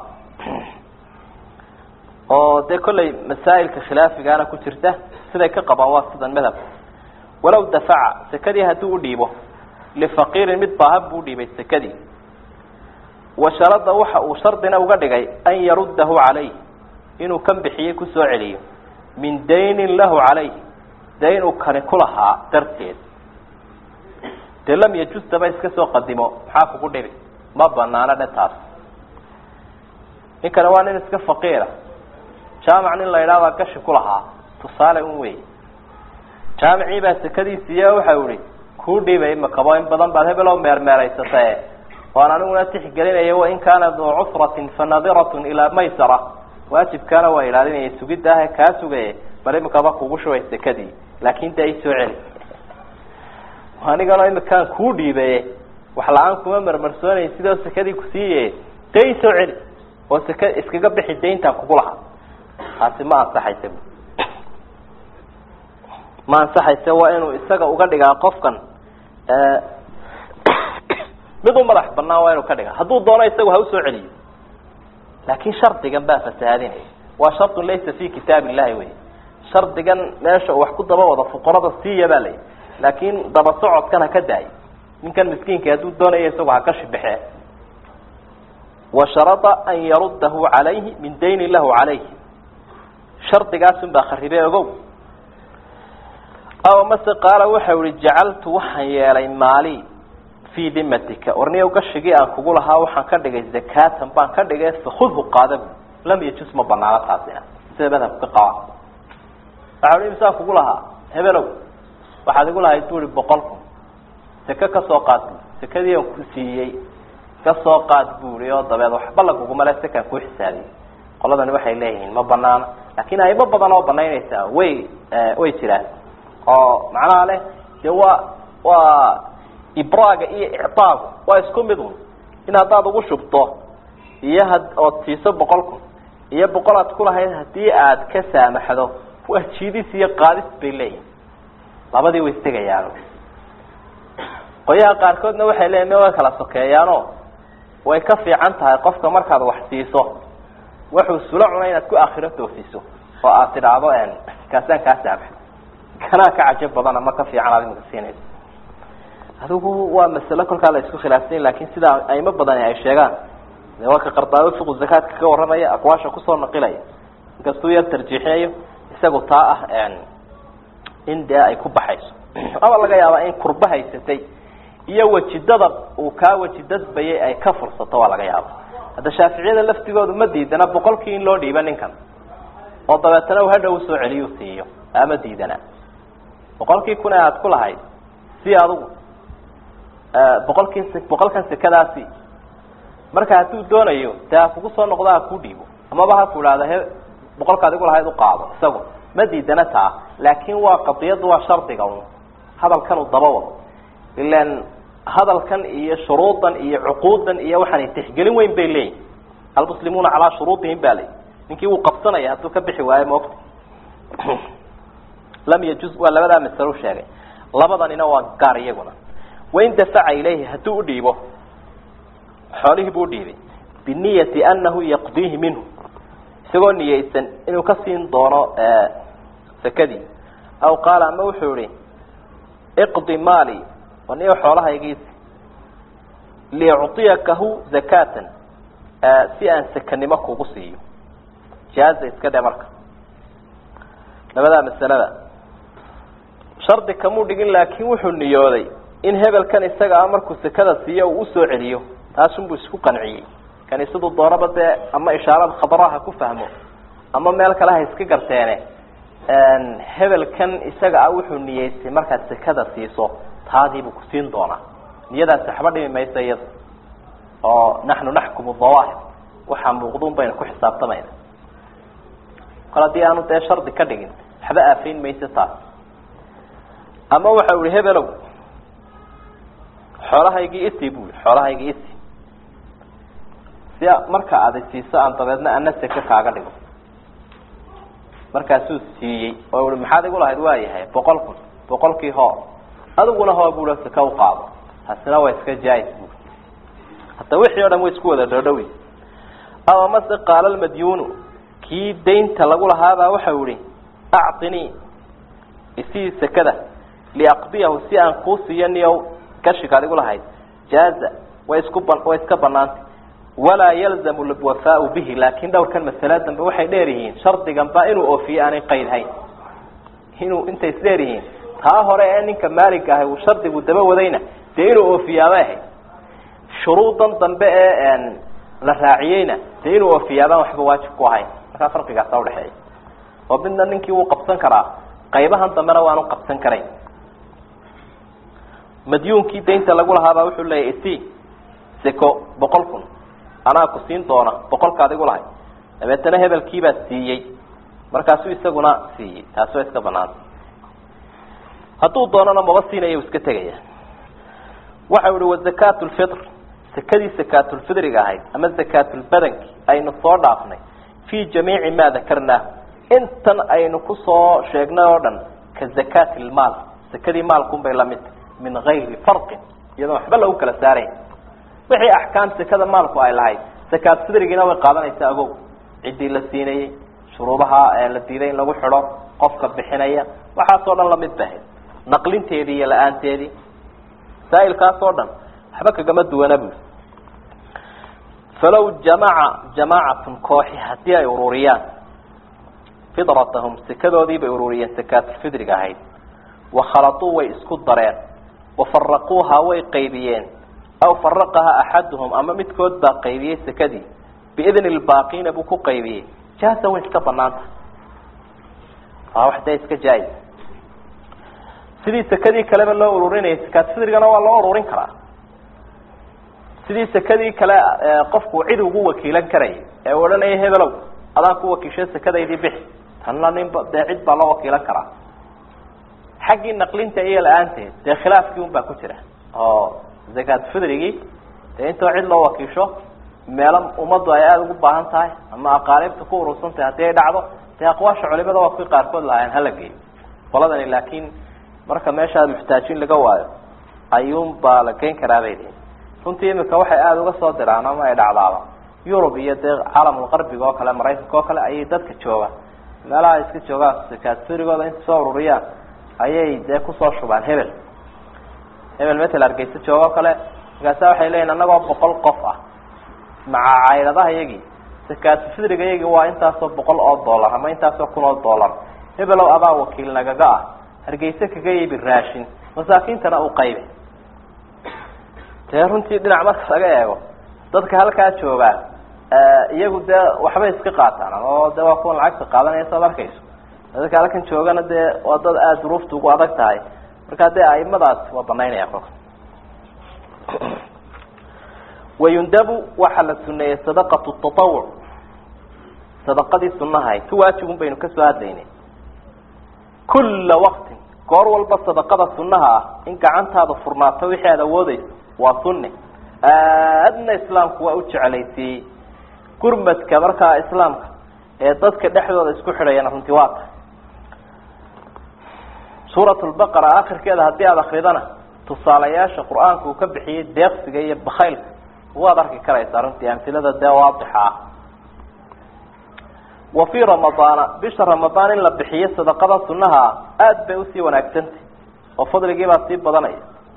oo dee kollay masaa'ilka khilaafigaana ku jirta siday ka qabaan waa sidan madhabka walow dafaca sekadii haddii u dhiibo lifaqiirin mid baahan buu udhiibay sekadii washarada waxa uu shardina uga dhigay an yaruddahu calayh inuu kan bixiyey kusoo celiyo min daynin lahu calayh dayn uu kani ku lahaa darteed dee lam yajuz daba iska soo qadimo maxaa kugu dhibi ma banaano dhe taas ninkani waa nin iska faqiira jaamac nin la idhaahdaa gashi ku lahaa tusaale un wey jaamicii baa sekadiisiiyo waxau ihi kuu dhiibay makabo in badan baad hebel oo meermeeraysatae waan aniguna tixgelinaya wain kaana duu cusratin fanadiratun ilaa maysara waajibkaana waa ilaalinaya sugidda ah kaa sugaye bal imikaba kugu shubay sekadii laakin dee isoo celi anigana imikaan kuu dhiibaye wax la-aan kuma marmarsoonay sidoo sekadii kusiiye dee i soo celi oo seke iskaga bixi dayntaa kugu lahaa taasi ma ansaxaysa bu ma ansaxayse waa inuu isaga uga dhigaa qofkan mid u madax banaan waa inuu ka dhigaa hadduu doono isagu ha usoo celiyo laakin shardigan baa fasahaadinaya waa shardun laysa fi kitaab illahi wey shardigan meesha uu wax ku daba wado fuqarada siiya baa layihi laakin daba socodkan ha ka daayo ninkan miskiinka hadduu doonaya isagu ha ka shibexee wa sharada an yaruddahu calayhi min dayni lahu calayhi shardigaasun baa kharibe ogow aw mase qaala waxau ihi jacaltu waxaan yeelay maali fii dimatika warniyow gashigii aan kugu lahaa waxaan ka dhigay zakatan baan ka dhigay fakudhu qaada bu lam yajus ma banaano taasina sida madhabka qaba waxa i misaan kugu lahaa hebelow waxaad igu lahayd bui boqol kun seke kasoo qaad bu sekadii aan ku siiyey kasoo qaad bui oo dabeed waxba laguguma le sekaan ku xisaabiyey qoladani waxay leeyihiin ma banaana laakin aymo badan oo banaynaysaa way way jiraan oo macnaha leh de waa waa ibraaga iyo icaagu waa isku mid un in haddaad ugu shubto iyo had ood siiso boqol kun iyo boqol aad kulahayd hadii aad ka saamaxdo waa jiidis iyo qaadis bay leeyihin labadii way istegayaan qoyaha qaarkoodna waxay leeyihin me way kala sokeeyaano way ka fiican tahay qofka markaad wax siiso wuxuu sula cunay inaad ku akhiro toosiso oo aad tidhaahdo kaasaan kaa saamaxdo kanaa ka cajab badan ama ka fiican aad imika siinayso adigu waa masalo kolkaa la isku khilaafsanya lakin sidaa aimo badani ay sheegaan de waa ka qardaawo fiqu zakaadka ka warramaya aqwaasha kusoo naqilaya inkastuu yar tarjiixinayo isagu taa ah in dee ay ku baxayso ama laga yaabaa in kurba haysatay iyo wajidada uu kaa wajidadbayay ay ka fursato waa laga yaaba hadda shaaficiyada laftigoodu ma diidana boqolkii in loo dhiiba ninkan oo dabeetana uu hadhow usoo celiyu siiyo ama diidana boqolkii kun ee aada ku lahayd si adigu boqolkii boqolkan sekadaasi marka hadduu doonayo dee ha kugu soo noqdo ha ku dhiibo amaba ha ku idhahda he boqolkaad igu lahayd uqaado isagu ma diidana taa laakin waa qadiyaddu waa shardiga un hadalkan uu daba wado ilan hadalkan iyo shuruudan iyo cuquudan iyo waxaanay tixgelin weyn bay leeyihin almuslimuuna calaa shuruudihim ba leyi ninkii wuu qabsanaya hadduu ka bixi waayo maogta lam yajuz waa labadaa masalo sheegay labadanina waa gaar iyaguna wain dafaca ilayhi hadduu udhiibo xoolihii buu udhiibay biniyati anahu yaqdiihi minhu isagoo niyeysan inuu ka siin doono sakadii aw qaala ama wuxuu ihi iqdi maali waniyo xoolahaygiisi liucطiyakahu zakatan si aan sakanimo kugu siiyo jaaza iska dhe marka labadaa masalada shardi kamuu dhigin laakin wuxuu niyooday in hebelkan isaga a markuu sekada siiyo uu usoo celiyo taasunbuu isku qanciyey kaniisadu doonaba dee ama ishaarada khadraha ha ku fahmo ama meel kale ha iska garteene hebelkan isaga ah wuxuu niyeystay markaad sekada siiso taadiibuu kusiin doonaa niyadaasi waxba dhimi maysa iyada oo naxnu naxkumu dawaahir waxaa muuqduun baynu ku xisaabtamayna kol haddii aanu dee shardi ka dhigin waxba aafayn maysa taas ama waxa ihi hebelow xoolahaygii isi bu i xoolahaygii isi si marka aada siiso aan dabeedna ana seke kaaga dhigo markaasuu siiyey oo i maxaad igu lahayd waayahay boqol kun boqolkii hoo adiguna hoo bui seke uqaado taasina waa iska jais bu hadda wixii o dhan way isku wada dhoodhowi aw amase qaala lmadyuunu kii daynta lagu lahaabaa waxau ihi actinii isii sekada liaqdiyahu si aan kuu siiyo niyow gashigaad igu lahayd jaaza way isku ba way iska banaantay walaa yalzamu lwafaau bihi laakin dhowrkan masala dambe waxay dheer yihiin shardiganba inuu oofiye aanay qaydhayn inuu intay isdheer yihiin taa hore ee ninka maaliga ahay uu shardigu daba wadayna dee inuu oofiyaabay ahayd shuruudan dambe ee la raaciyeyna dee inuu oofiyaabaan waxba waajib ku ahayn markaa farqigaasa udhexeeya oo midna ninkii wuu qabsan karaa qaybahan dambena waanu qabsan karayn madyuunkii daynta lagu lahaabaa wuxuu leeyahy isi seko boqol kun anaa ku siin doona boqolkaad igu lahay dabeetana hebelkiibaa siiyey markaasuu isaguna siiyey taasi waa iska banaanta hadduu doonana maba siinaya iska tegaya waxau ihi wazakaatu lfitr sekadii sakaatulfidriga ahayd ama sakaatulbadanki aynu soo dhaafnay fii jamiici maa dakarnaahu intan aynu kusoo sheegnay oo dhan ka zakaati lmaal sekadii maalkunbay lamid min gayri farqin iyadoon waxba lagu kala saarayn wixii axkaam sekada maalku ay lahayd sakaatulfidrigiina way qaadanaysaa agow ciddii la siinayey shuruudaha la diiday in lagu xidho qofka bixinaya waxaasoo dhan lamid ba ahayd naqlinteedii iyo la-aanteedii masaa'ilkaas oo dhan waxba kagama duwana bui falow jamaca jamaacatun kooxi haddii ay ururiyaan fidratahum sekadoodii bay ururiyeen sakaatulfidriga ahayd wakhaladuu way isku dareen wafaraquuhaa way qaybiyeen aw faraqaha axaduhum ama midkood baa qaybiyey sekadii biidni lbaaqiina buu ku qaybiyey jaasa way iska banaanta waa wax dee iska jaa-is sidii sekadii kaleba loo ururinayay sakaatulfidrigana waa loo ururin karaa sidii sekadii kale qofku cid ugu wakiilan karayay ee u odhanaya hebelow adaan ku wakiishay sekadaydii bixi tanna ninba dee cid baa loo wakiilan karaa xaggii naqlinta iyo la-aanteed dee khilaafkii un baa ku jira oo zakaatulfidrigii dee intoo cid loo wakiisho meelo ummaddu ay aada ugu baahan tahay ama aqaaribta ku urursan tahay haddii ay dhacdo dee aqwaasha culimada waa kuwii qaarkood lahaayeen hala geeyo qoladani laakiin marka meeshaad muxtaajin laga waayo ayuun baa la geyn karaa bay lihin runtii imika waxay aada uga soo diraan ama ay dhacdaaba yurub iyo dee caalamulqarbiga oo kale maraykanka oo kale ayay dadka jooga meelaha iska joogaan sakaatfurigooda inta soo ururiyaan ayay dee kusoo shubaan hebel hebel metel hargeysa jooga oo kale markaasa waxay leeyihin annagoo boqol qof ah maca cayladaha iyagii sakaatufidriga iyagii waa intaasoo boqol oo dollar ama intaasoo kun oo dollar hebelow adaa wakiil nagaga ah hargeysa kaga iibi raashin masaakiintana u qaybi dee runtii dhinac marka laga eego dadka halkaa joogaa iyagu dee waxbay iska qaataan oo de waa kuwan lacagta qaadanaya saad arkayso dadka halkan joogana dee waa dad aada duruufta ugu adag tahay markaa dee aimadaas waa banaynaya kolka wayundabu waxaa la suneeyey sadaqatu tatawuc sadaqadii sunahay tu waajibun baynu kasoo hadlaynay kulla waktin goor walba sadaqada sunaha ah in gacantaada furnaato wixii aada awoodeyso waa sunne aadna islaamku waa u jeclaysiiyey gurmadka markaa islaamka ee dadka dhexdooda isku xidhayana runtii waa tahay suurat lbaqara akhirkeeda haddii aada akridana tusaalayaasha qur-aanka uu ka bixiyey deeqsiga iyo bakaylka waad arki karaysaa runtii amsilada dee waadixa ah wa fii ramadaana bisha ramadaan in la bixiyo sadaqada sunaha ah aada bay usii wanaagsantay oo fadligiibaa sii badanaya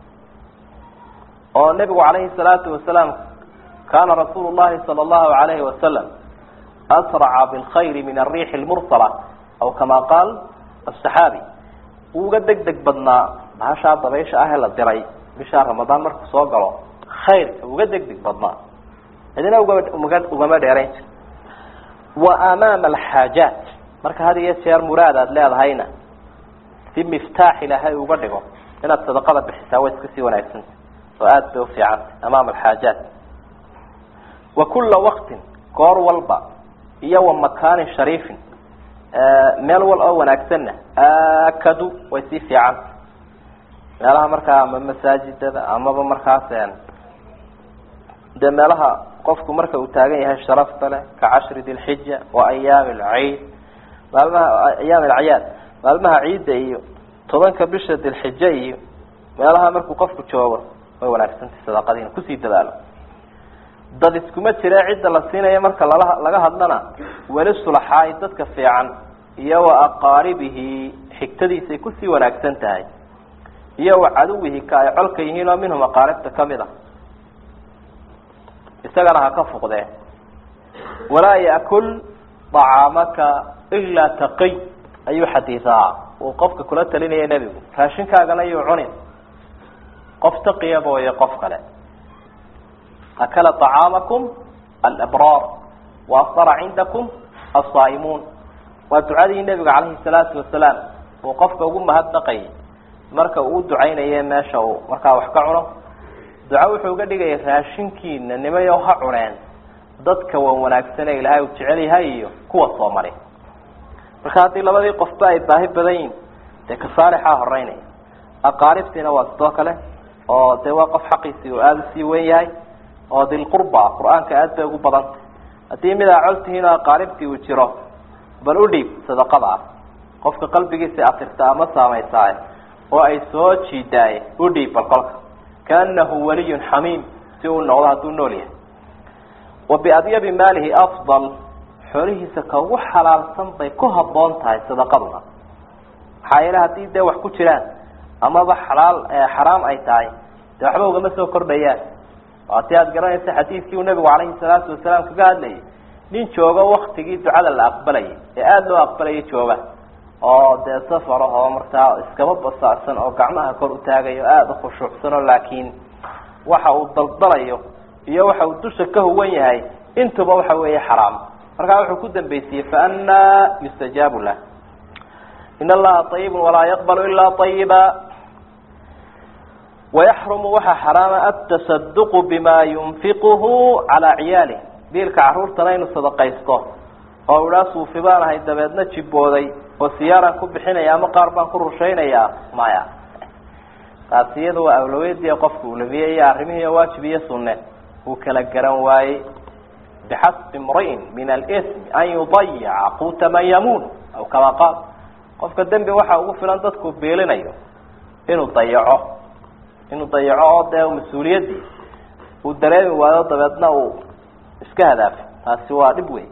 oo nebigu calayhi salaatu wasalaam kaana rasuulu llahi sala allahu alayhi wasalam asraca bilkhayri min ariixi lmursala aw kama qaal asaxaabi wuu uga deg deg badnaa bahashaa dabaysha ah ee la diray bishaa ramadaan markuu soo galo khayrka uga deg deg badnaa cidina ugama ugama dheerayn jir wa amaama alxaajaat marka had iyo jeer muraad aada leedahayna si miftaax ilaahay uga dhigo inaad sadaqada bixisaa way iska sii wanaagsanta oo aada bay ufiicantay amaama alxaajaat wa kula waktin goor walba iyo wa makaanin shariifin meel wal oo wanaagsanna aakadu way sii fiicanta meelaha markaa ama masaajidada amaba markaas dee meelaha qofku marka uu taagan yahay sharafta leh ka cashri dilxija wa ayaami alciid maalmaha ayaami alacyaad maalmaha ciidda iyo tobanka bisha dilxija iyo meelaha markuu qofku joogo way wanaagsantay sadaqadiina kusii dadaalo dad iskuma jire cidda la siinaya marka lala laga hadlana weli sulaxaay dadka fiican iyo wa aqaaribihi xigtadiisay kusii wanaagsan tahay iyo wa caduwihi ka ay colka yihiin oo minhum aqaaribta kamid a isagana ha ka fuqdee walaa yakul طacaamaka ilaa taqiy ayuu xadiisaa uu qofka kula talinaya nebigu raashinkaagana yuu cunin qof taqiya mooye qof kale akala طacaamakum alabraar waafara cindakum asaa'imuun waa ducadii nebiga calayhi salaatu wasalaam uu qofka ugu mahadnaqayay marka uu ducaynaye meesha uu markaa wax ka cuno duco wuxuu uga dhigaya raashinkiina nimayo ha cuneen dadka wan wanaagsan ee ilaahay uu jecel yahay iyo kuwa soo maray marka haddii labadii qofba ay baahi badan yihin dee ka saalixaa horeynaya aqaaribtiina waa sidoo kale oo dee waa qof xaqiisii uu aada usii wen yahay oo dilqurba qur-aanka aad bay ugu badantay haddii mid aa col tihiin oo aqaaribtii uu jiro bal u dhiib sadaqada ah qofka qalbigiisa atirta ama saameysaaye oo ay soo jiidaaye u dhiib bal kolka kaanahu waliyun xamiim si uu noqdo hadduu nool yahay wa biadyabi maalihi afdal xoolihiisa ka ugu xalaalsan bay ku habboon tahay sadaqaduna maxaa yeele haddii dee wax ku jiraan amaba xalaal xaraam ay tahay dee waxba ugama soo kordhayaan waati aada garanaysa xadiidkii uu nabigu calayhi salaatu wasalaam kaga hadlayay nin joogo waktigii ducada la aqbalayay ee aada loo aqbalayay jooga oo dee safar ah oo markaa iskaba basaacsan oo gacmaha kor u taagayo aada u khushuucsan oo laakiin waxa uu daldalayo iyo waxa uu dusha ka huwan yahay intuba waxa weeye xaraam markaa wuxuu ku dambeysiyey faanaa yustajaabu lah in allaha ayibun walaa yaqbalu ilaa ayiba wayaxrumu waxaa xaraama atasaduqu bima yunfiquhu calaa ciyaalih biilka caruurtana inuu sadaqaysto oo idhaa suufi baan ahay dabeedna jibooday oo siyaaraan ku bixinaya ama qaar baan ku rushaynayaa maya taasi iyada waa awlaweediya qofka ulamiye iyo arrimihii waajib iyo sunne uu kala garan waayey bixasbi imri'in min alismi an yudayica quuta man yamuun aw kama qaal qofka dembi waxa ugu filan dadku biilinayo inuu dayaco inuu dayaco oo dee mas-uuliyaddii uu dareemi waayo dabeedna uu iska hadaafo taasi waa dhib wey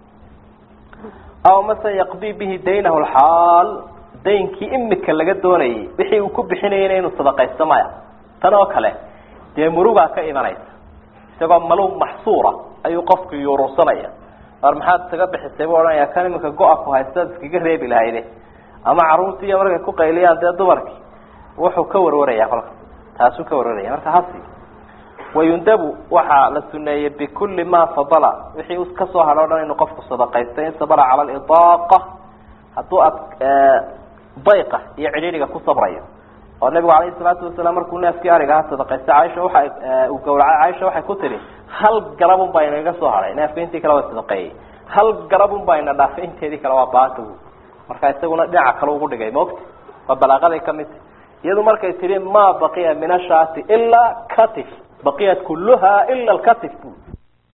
aw mase yaqdi bihi daynahu lxaal daynkii imika laga doonayay wixii uu ku bixinayana inuu sadaqaysto maya tan oo kale dee murugaa ka imanaysa isagoo maluum maxsuura ayuu qofku yuurursanaya war maxaad isaga bixisay buu odhanaya kan iminka go-a ku haystaad iskaga reebi lahayde ama carruurtii iyo markay ku qayliyaan dee dumarkii wuxuu ka warwaraya kolka taasuu ka warwaraya marka hasi wayundabu waxaa la suneeyey bikulli ma fadala wixii kasoo hadho o dhan inuu qofku sadaqaysto in sabra cala lidaaqa hadduu ad dayqa iyo cidhiidhiga ku sabrayo oo nabigu calayhi salaatu wasalaam markuu neefkii ariga aha sadaqaystay caaisha waxa uu gawracay caaisha waxay ku tihi hal garabun baa inaga soo hadhay neefka intii kale waa sadaqeeyey hal garabun baa ina dhaafay inteedii kale waa baatagu marka isaguna dhinaca kale ugu dhigay maogta waa balaaqaday kamid ta iyadu markay tihi ma baqiya min ashaati ilaa katif baqiyat kulluha ila lkatif bu